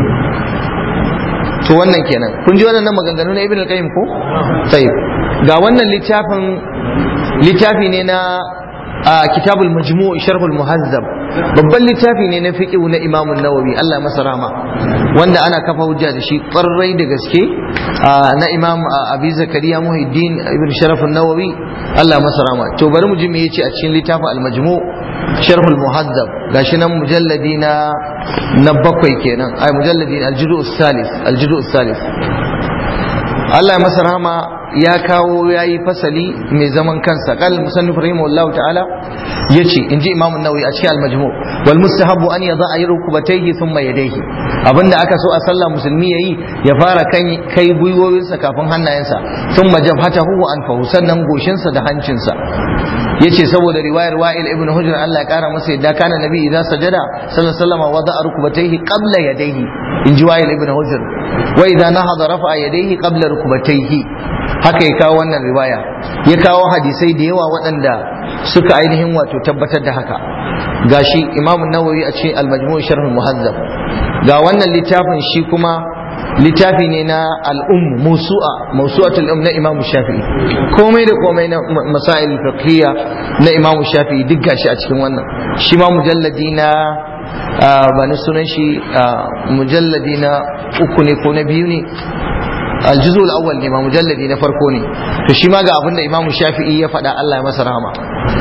to wannan kenan kun ji wannan maganganu na Ibn al-Qayyim ko sai ga wannan littafin littafi ne na kitabul majmu' sharhul muhazzab babban littafi ne na fiqh na Imam an-Nawawi Allah masa rahma wanda ana kafa hujja da shi ƙwarai da gaske na Imam Abi Zakariya Muhiddin Ibn Sharaf an-Nawawi Allah masa rahma to bari mu ji me yace a cikin littafin al-majmu' sharhul muhazzab gashi nan mujalladi na na bakwai kenan ai mujalladi al-juzu' salis al-juzu' salis Allah masa rahma ya kawo ya yi fasali mai zaman kansa qal musannif rahimahullahu ta'ala yace inji imam an-nawawi a cikin al-majmu wal mustahabu an yada'a rukbatayhi thumma yadayhi abinda aka so a sallah musulmi yayi ya fara kan kai gwiwowinsa kafin hannayensa thumma jabhatahu wa anfahu sannan goshinsa da hancinsa yace saboda riwayar wa'il ibn hujr Allah ya kara masa yadda kana nabi idan sajada sallallahu alaihi wasallam wada'a rukbatayhi qabla yadayhi inji wa'il ibn hujr wa idza nahada rafa'a yadayhi qabla rukbatayhi haka ya kawo wannan riwaya ya kawo hadisai da yawa waɗanda suka ainihin wato tabbatar da haka gashi imam nawawi a cikin al-majmu' sharh muhazzab ga wannan littafin shi kuma littafi ne na al'um musu'a mawsu'atul um na imam shafi'i komai da komai na masail fiqhiyya na imam shafi'i duk gashi a cikin wannan shi ma mujalladi na ba ni sunan shi mujalladi na uku ne ko na biyu ne aljuzu al-awwal ne ma mujalladi na farko ne to shi ma ga abinda imamu shafi'i ya faɗa Allah ya masa rahama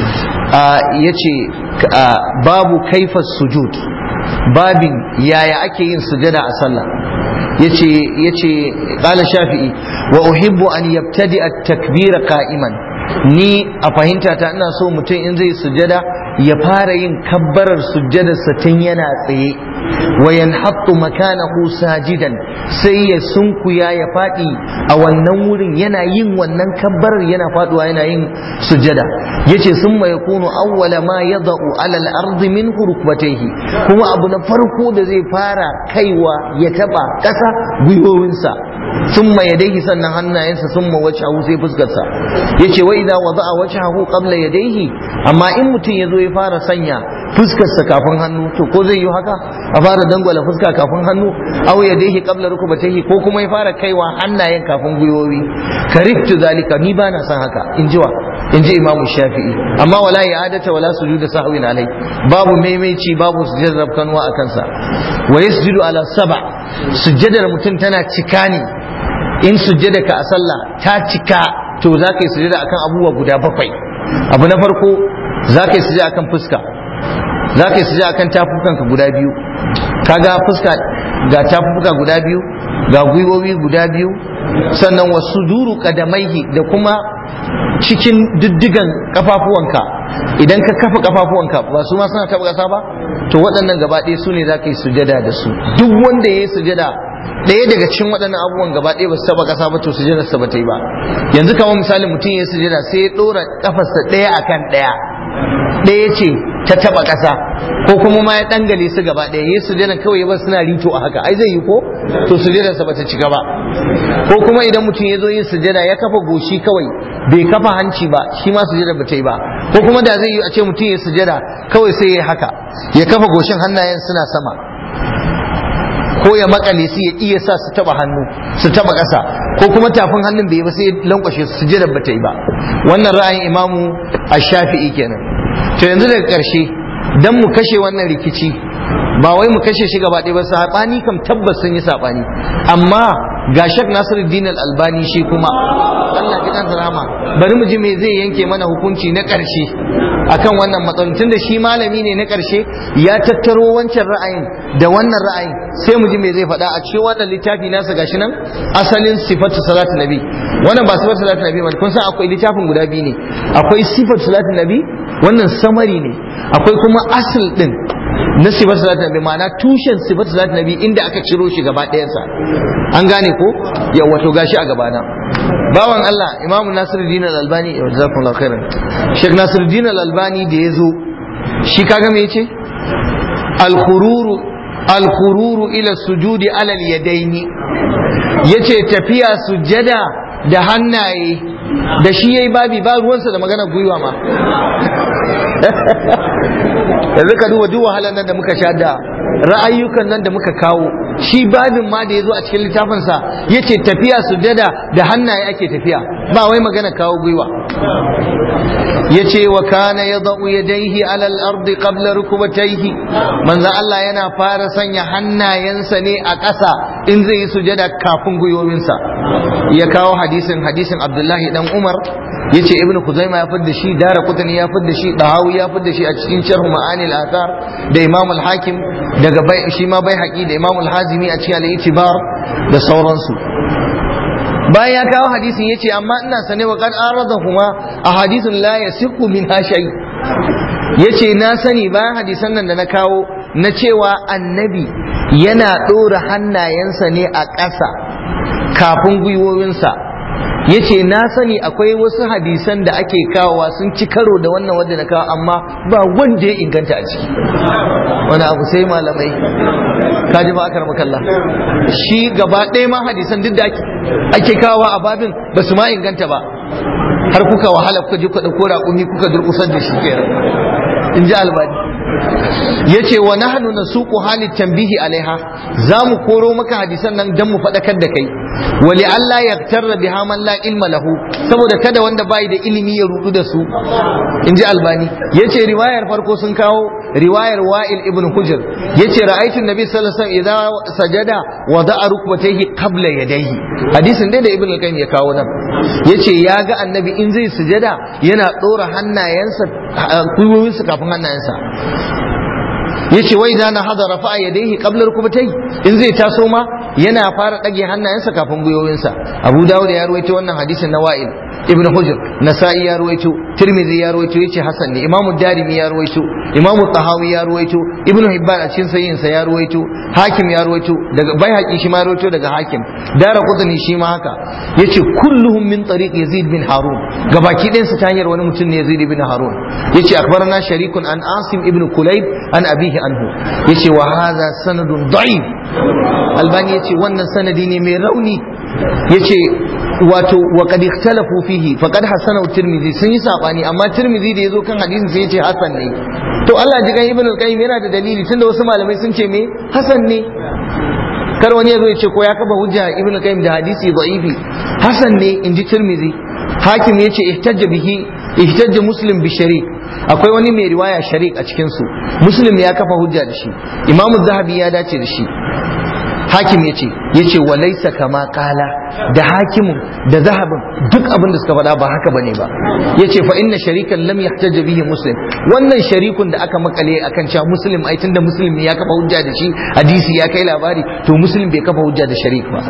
yace babu kaifa sujud babin yaya ake yin sujada a sallah yace yace qala shafi'i wa uhibbu an yabtadi at-takbira qa'iman ni a fahimta ta ina so mutum in zai sujada ya fara yin kabbarar sujjadarsa tun yana tsaye wa yanhattu makanahu sajidan sai ya sunkuya ya fadi a wannan wurin yana yin wannan kabbarar yana faduwa yana yin sujjada yace summa yakunu awwala ma yada'u ala al-ardi min rukbatayhi kuma abu na farko da zai fara kaiwa ya taba kasa gwiwowinsa summa yadayhi sannan hannayensa summa wajhahu sai fuskarsa yace wa idza wada'a wajhahu qabla yadayhi amma in mutum yazo ya fara sanya fuskarsa kafin hannu to ko zai yi haka a fara dangwala fuska kafin hannu aw yadayhi qabla rukbatayhi ko kuma ya fara kaiwa hannayen kafin gwiwowi kariftu zalika ni bana son haka in ji wa in ji imam shafi'i amma wala i'adata wala sujuda sahwin alai babu maimaici babu sujudar kanwa a kansa wa yasjudu ala saba sujjadar mutum tana cika ne in sujjada ka a sallah ta cika to za ka yi sujjada akan abubuwa guda bakwai abu na farko za ka yi sujjada akan fuska za ka yi sujjada akan tafukanka guda biyu kaga fuska ga tafuka guda biyu ga gwiwowi guda biyu sannan wasu duru kadamaihi da kuma cikin diddigan kafafuwanka idan ka kafa kafafuwanka ba su ma suna taba kasa ba to waɗannan gaba ɗaya su ne za ka yi sujada da su duk wanda ya yi sujada ɗaya daga cikin waɗannan abubuwan gaba ɗaya ba su taba kasa ba to sujadar sa ba ta yi ba yanzu kamar misali mutum ya yi sujada sai ya ɗora kafarsa ɗaya akan ɗaya ɗaya ce ta taba ƙasa ko kuma ma ya dangale su gaba ɗaya yi sujada kawai ya bar suna rito a haka ai zai yi ko to sujadar sa bata cika ba ko kuma idan mutum ya zo yin sujada ya kafa goshi kawai bai kafa hanci ba shi ma sujada bata yi ba ko kuma da zai yi a ce mutum ya sujada kawai sai ya haka ya kafa goshin hannayen suna sama ko ya makale su ya iya sa su taba hannu su taba ƙasa ko kuma tafin hannun bai yi ba sai ya lankwashe su sujada bata yi ba wannan ra'ayin imamu ash-shafi'i kenan to yanzu daga ƙarshe dan mu kashe wannan rikici ba wai mu kashe shi gaba ɗaya ba saɓani kam tabbas sun yi saɓani amma ga shak nasiruddin al-albani shi kuma Allah ji kansa rahama bari mu ji me zai yanke mana hukunci na ƙarshe akan wannan matsalolin tunda shi malami ne na ƙarshe ya tattaro wancan ra'ayin da wannan ra'ayin sai mu ji me zai faɗa a cikin wannan littafi nasa gashi nan asalin sifatu salatu nabi wannan ba sifatu salatu nabi ba kun san akwai littafin guda biyu ne akwai sifatu salatu nabi wannan samari ne akwai kuma asal din na sifar salat nabi ma'ana tushen sifar salat nabi inda aka ciro shi gaba ɗayansa an gane ko ya wato gashi a gabana bawan Allah imamu nasiruddin al-albani ya jazakumullahu khairan sheikh nasiruddin al-albani da ya zo shi kaga me yace al-khururu al-khururu ila sujudi ala al-yadaini yace tafiya sujada da hannaye da shi yayi babi ba ruwansa da magana gwiwa ma yanzu ka duba duk wahalar nan da muka sha da ra'ayyukan nan da muka kawo shi babin ma da ya zo a cikin littafinsa ya ce tafiya sujada da hannaye ake tafiya ba wai magana kawo gwiwa ya ce wa kana ya za'u ya daihi alal ardi qabla rukubataihi manzo Allah yana fara sanya hannayensa ne a ƙasa in zai yi sujada kafin gwiwowinsa ya kawo hadisin hadisin Abdullahi dan Umar yace ibnu kuzaima ya fidda shi dara kutani ya fidda shi dahawi ya fidda shi a cikin sharh ma'ani al-athar da imam al-hakim daga bai shi ma bai haƙi da imam al-hazimi a cikin al-itibar da sauransu bayan ya kawo hadisin yace amma ina sane wa qad aradahuma ahadithun la yasiqu min shay yace na sani bayan hadisan nan da na kawo na cewa annabi yana ɗora hannayensa ne a ƙasa kafin gwiwowinsa yace na sani akwai wasu hadisan da ake kawowa sun ci karo da wannan wanda na kawo amma ba wanda ya inganta a ciki wani abu sai malamai kaji ba akar makalla shi gaba ɗaya ma hadisan duk da ake kawowa a babin ba su ma inganta ba har kuka wahala kuka je kuka ɗauko raƙumi kuka durƙusar da shi kenan in ji albani ya ce wa nahnu nasuqu halit tanbihi alaiha za mu koro maka hadisan nan dan mu faɗakar da kai wali Allah ya tarra biha man la ilma lahu saboda kada wanda bai da ilimi ya rudu da su in ji albani ya ce riwayar farko sun kawo riwayar wa'il ibn hujr ya ce ra'aitu nabi sallallahu alaihi wasallam idza sajada wa da'a rukbatayhi qabla yadayhi hadisin dai da ibn al-qayyim ya kawo nan ya ce ya ga annabi in zai sujada yana ɗora hannayensa gwiwowinsa kafin hannayensa yace wai da na hada rafa'a yadayhi qabla rukbatai in zai taso ma yana fara dage hannayensa kafin gwiwoyinsa Abu Dawud ya ruwaito wannan hadisin na Wa'il Ibn Hujr Nasa'i ya ruwaito Tirmidhi ya ruwaito yace Hasan ne Imam Darimi ya ruwaito Imam Tahawi ya ruwaito Ibn Hibban a cikin sahihin sa ya ruwaito Hakim ya ruwaito daga Baihaqi shi ma ya ruwaito daga Hakim Daraqutni shi ma haka yace kulluhum min tariq Yazid bin Harun gabaki ɗayan su ta hanyar wani mutum ne Yazid bin Harun yace akbarana sharikun an Asim ibn Kulayb an abihi anhu yace wa hadha sanadun da'if albani yace wannan sanadi ne mai rauni yace wato wa qad ikhtalafu fihi faqad hasana tirmidhi sun yi sabani amma tirmidhi da yazo kan hadisin sai yace hasan ne to Allah ji kan ibn al-qayyim yana da dalili tunda wasu malamai sun ce me hasan ne kar wani yazo ya ce ko ya kafa hujja ibn al-qayyim da hadisi da'ifi hasan ne inji tirmidhi hakim yace ihtajja bihi ihtajja muslim bi sharik akwai wani mai riwaya sharik a cikin su muslim ya kafa hujja da shi imamu zahabi ya dace da shi hakim ya ce ya ce wa laisa kama kala da hakimin da zahabin duk abin da suka faɗa ba haka bane ba ya ce fa inna sharikan lam yahtaja bihi muslim wannan sharikun da aka makale akan cewa muslim ai tunda muslim ya kafa hujja da shi hadisi ya kai labari to muslim bai kafa hujja da sharik ba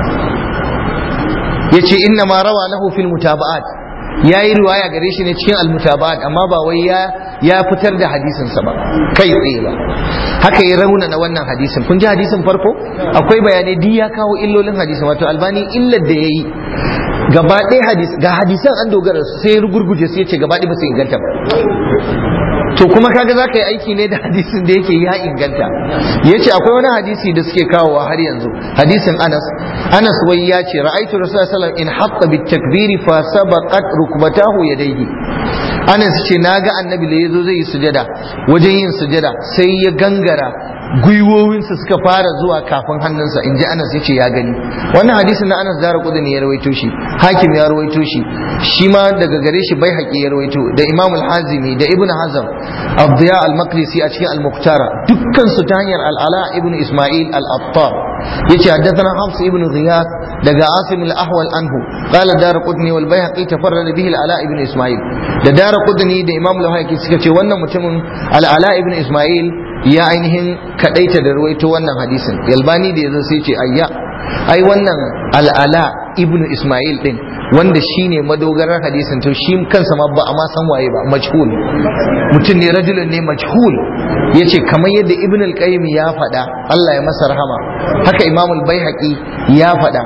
ya ce inna ma rawa lahu fil mutaba'at ya yi riwaya gare shi ne cikin almutaba'at amma ba wai ya ya fitar da hadisinsa ba kai tsaye ba haka ya rauna na wannan hadisin kun ji hadisin farko akwai bayanai duk ya kawo illolin hadisin wato albani illar da ya yi gaba ɗaya hadis ga hadisan an dogara su sai rugurguje su ya ce gaba ɗaya ba su inganta ba to kuma kaga za ka yi aiki ne da hadisin da yake ya inganta ya ce akwai wani hadisi da suke kawowa har yanzu hadisin anas anas wai ya ce ra'aitu rasulullah sallallahu in haqqa bit takbiri fa sabaqat rukbatahu yadayhi anas ce naga annabi da yazo zai yi sujada wajen yin sujada sai ya gangara gwiwowinsa suka fara zuwa kafin hannunsa in ji anas ya ce ya gani wannan hadisin na anas zara kudin ya rawaito shi hakim ya rawaito shi shi ma daga gare shi bai haƙi ya rawaito da imam al-hazimi da ibn hazam abdiya al-maqdisi a cikin al-muqtara dukkan su ta hanyar al-ala ibn isma'il al-attar yace haddathana hafs ibn ghiyas daga asim al-ahwal anhu qala darqutni wal bayhaqi tafarrada bihi al-ala ibn isma'il da darqutni da imam al-hayki suka ce wannan mutumin al-ala ibn isma'il ya ainihin kadaita da ruwaito wannan hadisin yalbani da yazo sai ce ayya ai wannan al'ala ibnu isma'il din wanda shine madogarar hadisin to shi kansa ma ba a ma san waye ba majhul mutum ne rajulun ne majhul yace kamar yadda ibn al-qayyim ya faɗa Allah ya masa rahama haka imam al-baihaqi ya faɗa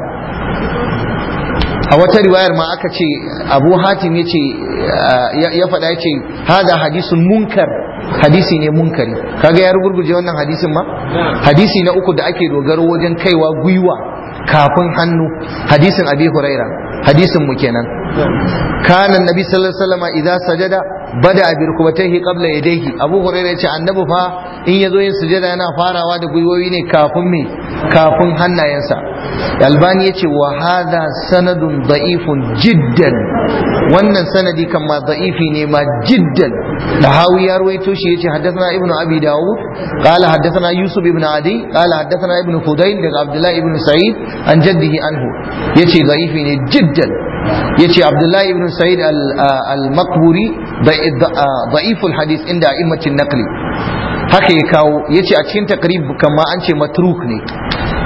a wata riwayar ma aka ce abu hatim ya ce ya faɗa ya ce hada hadisun munkar hadisi ne munkari kaga ya rugurguje wannan hadisin ma hadisi na uku da ake dogaro wajen kaiwa gwiwa kafin hannu hadisin abi huraira hadisin mu kenan kana nabi sallallahu alaihi wasallam idza sajada bada bi rukbatayhi qabla yadayhi abu huraira yace annabi fa in yazo yin sujada yana farawa da gwiwoyi ne kafin me kafin hannayensa albani yace wa hadha sanadun da'ifun jiddan wannan sanadi kan ma da'ifi ne ma jiddan da hawi ya ruwaito shi yace haddathana ibnu abi daud qala haddathana yusuf ibn adi qala haddathana ibnu fudayl daga abdullah ibn sa'id an jaddihi anhu yace da'ifi ne jiddan yace abdullahi ibn sa'id al-maqburi da'iful hadith inda a'immatin naqli haka ya kawo yace a cikin takrib kama an ce matruk ne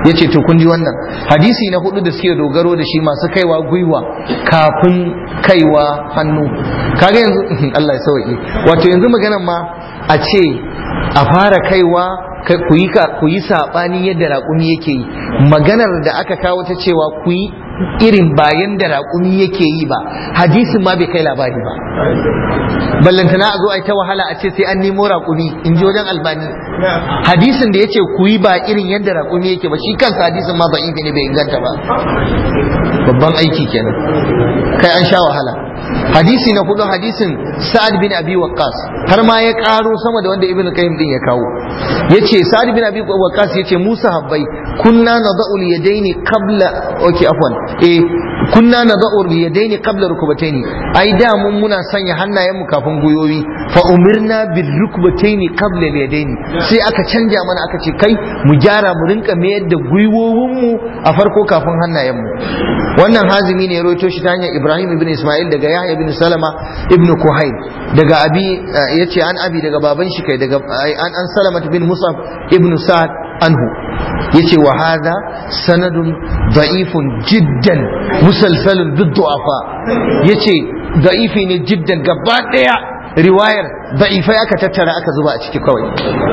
ya ce to kun ji wannan hadisi na hudu da suke dogaro da shi masu kaiwa gwiwa kafin kaiwa hannu kaga yanzu Allah ya sauki wato yanzu maganan ma a ce a fara kaiwa ku yi ku yi sabani yadda raƙumi yake yi maganar da aka kawo ta cewa ku yi irin bayan da raƙumi yake yi ba hadisin ma bai kai labari ba ballantana a zo a yi ta wahala a ce sai an nemo raƙumi in ji wajen albani hadisin da ya ce ku yi ba irin yadda raƙumi yake ba shi kansa hadisin ma ba ne bai inganta ba babban aiki kenan kai an sha wahala hadisi na hudu hadisin sa'ad bin abi waqqas har ma ya karo sama da wanda ibnu qayyim din ya kawo yace sa'ad bin abi waqqas yace musa habbai kunna nada'u al-yadaini qabla okay afwan eh kunna nada'u al-yadaini qabla rukbataini ai da mun muna sanya hannayen mu kafin guyoyi fa umirna bil rukbataini qabla al-yadaini sai aka canja mana aka ce kai mu gyara mu rinka mayar da gwiwowin mu a farko kafin hannayen mu wannan hazimi ne ya rawaito shi ta hanyar Ibrahim ibn Ismail daga Yahya ibn Salama ibn Kuhayl daga abi yace an abi daga baban shi kai daga an an Salama bin Musab ibn Sa'ad anhu yace wa hadha sanadun da'ifun jiddan musalsalun bid-du'afa yace da'ifi ne jiddan gaba daya riwayar da'ifai aka tattara aka zuba a ciki kawai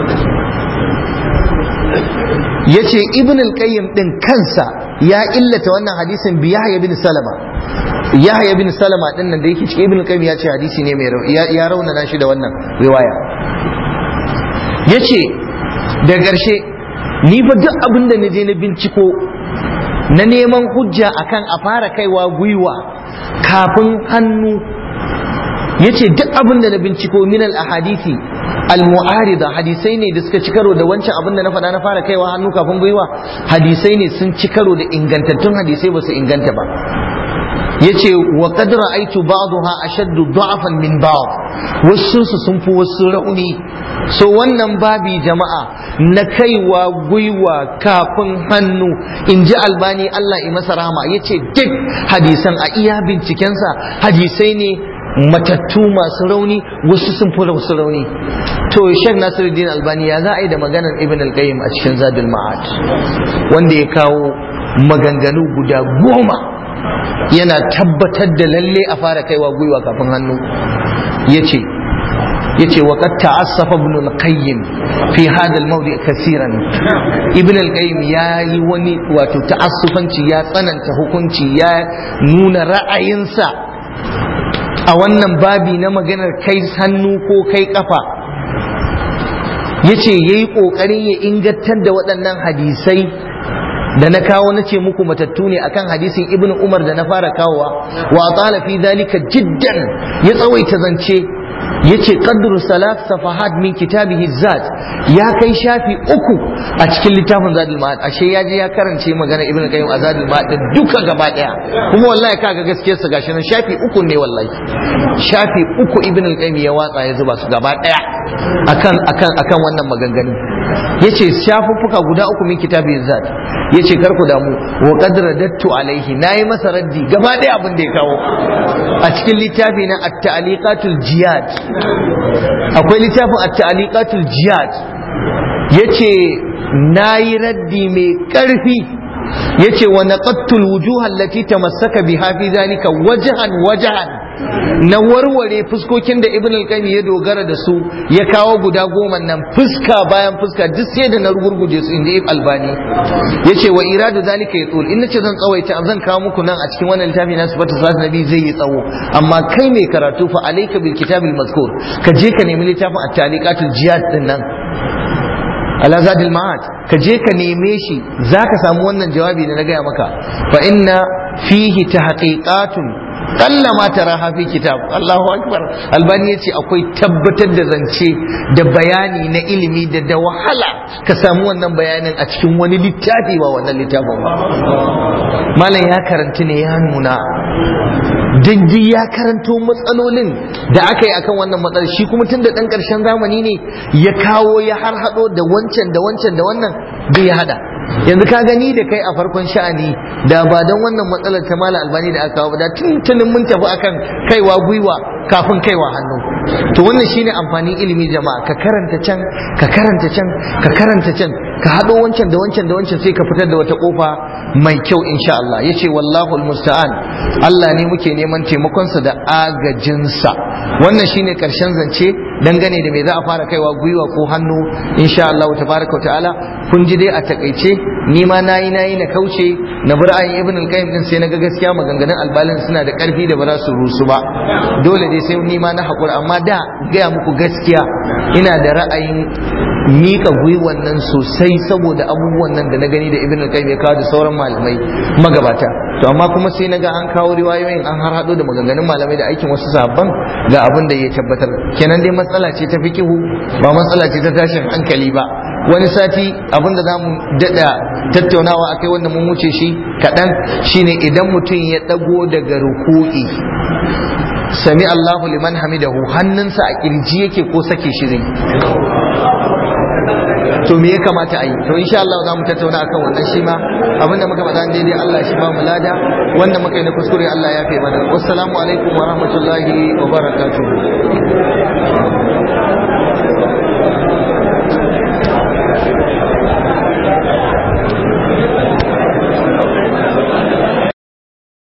yace ibn al-qayyim din kansa ya illata wannan hadisin bi yahya bin salama yahya bin salama din nan da yake cikin ibn al-qayyim ya ce hadisi ne mai ya raunana shi da wannan riwaya yace da ƙarshe ni fa duk abin da na je na binciko na neman hujja akan a fara kaiwa gwiwa kafin hannu yace duk abin da na binciko min al-ahadithi al-mu'arida hadisai ne da suka ci karo da wancan abin da na faɗa na fara kaiwa hannu kafin gwiwa hadisai ne sun ci karo da ingantattun hadisai ba su inganta ba yace wa qad ra'aytu ba'daha ashaddu da'afan min ba'd wasu su sun fi wasu rauni so wannan babi jama'a na kaiwa gwiwa kafin hannu in ji albani Allah yi masa rahama yace duk hadisan a iya bincikensa hadisai ne matattu masu rauni wasu sun fi wasu rauni to shek nasiruddin albani ya za a yi da maganar ibn al-qayyim a cikin zadul ma'ad wanda ya kawo maganganu guda goma yana tabbatar da lalle a fara kaiwa gwiwa kafin hannu yace yace wa qad ta'assafa ibn al-qayyim fi hadha al-mawdi' kaseeran ibn al-qayyim yayi wani wato ta'assufanci ya tsananta hukunci ya nuna ra'ayinsa a wannan babi na maganar kai hannu ko kai kafa ya ce ya yi ƙoƙarin ya ingantar da waɗannan hadisai da na kawo na ce muku matattu ne akan hadisin ibn umar da na fara kawowa wa tsala fi zalika jiddan ya tsawaita zance ya ce qadru salat safahat min kitabihi zat ya kai shafi uku a cikin littafin zadul ma'ad ashe ya je ya karance magana ibn qayyim a zadul ma'ad duka gaba daya kuma wallahi kaga gaskiyar sa gashi nan shafi uku ne wallahi shafi uku ibn qayyim ya watsa ya zuba su gaba daya akan akan akan wannan maganganu yace shafuffuka guda uku min kitabihi zat yace kar ku damu wa qad radattu alaihi nayi masa raddi gaba daya abin da ya kawo a cikin littafi na at-ta'liqatul jiyad akwai littafin at-ta'liqatul jihad yace nayi raddi mai karfi yace wa naqattul wujuh allati tamassaka biha fi zalika wajhan wajhan na warware fuskokin da ibn al-qayyim ya dogara da su ya kawo guda goma nan fuska bayan fuska duk sai da na rugurguje su inda albani yace wa iradu zalika yatul in nace zan tsawaita zan kawo muku nan a cikin wannan littafi na sifatu salatu nabi zai yi tsawo amma kai mai karatu fa alayka bil kitabil mazkur ka je ka nemi littafin at-taliqatul jihad din nan ala zadil ma'ad ka je ka neme shi zaka samu wannan jawabi da na gaya maka fa inna fihi tahqiqatun kalla ma tara fi kitab Allahu akbar albani yace akwai tabbatar da zance da bayani na ilimi da da wahala ka samu wannan bayanin a cikin wani littafi ba wannan littafin ba malam ya karanti ne ya nuna dindin ya karanto matsalolin da aka yi akan wannan matsalar shi kuma tun da ɗan ƙarshen zamani ne ya kawo ya har haɗo da wancan da wancan da wannan bai hada yanzu ka gani da kai a farkon sha'ani da ba don wannan matsalar ta mala albani da aka kawo ba da tuntunin mun tafi akan kaiwa gwiwa kafin kaiwa hannu to wannan shine amfanin ilimi jama'a ka karanta can ka karanta can ka karanta can ka haɗo wancan da wancan da wancan sai ka fitar da wata kofa mai kyau insha Allah yace wallahu almusta'an Allah ne muke neman taimakonsa da agajinsa wannan shine karshen zance dangane da me za a fara kaiwa gwiwa ko hannu insha Allah tabaraka wa ta'ala kun ji dai a takaice ni ma nayi nayi na kauce na bar ayin ibn al-qayyim din sai naga gaskiya maganganun albalin suna da karfi da ba za su rusu ba dole dai sai ni ma na hakura amma da gaya muku gaskiya ina da ra'ayin mika gwiwan nan sosai saboda abubuwan nan da na gani da ibn al-qayyim ya kawo da sauran malamai magabata to amma kuma sai naga an kawo riwayoyin an har hado da maganganun malamai da aikin wasu sahabban ga abin da ya tabbatar kenan dai matsala ce ta fikihu ba matsala ce ta tashin hankali ba wani sati abin da zamu dada tattaunawa akai wanda mun wuce shi kaɗan shine idan mutum ya ɗago daga ruku'i sami Allahu liman hamidahu hannunsa a kirji yake ko sake shi zai to me ya kamata a yi to insha Allah za mu tattauna akan wannan shi ma abinda muka faɗa daidai Allah shi ba mu lada wanda muka yi na kuskure Allah ya fi mana wassalamu alaikum wa rahmatullahi wa barakatuh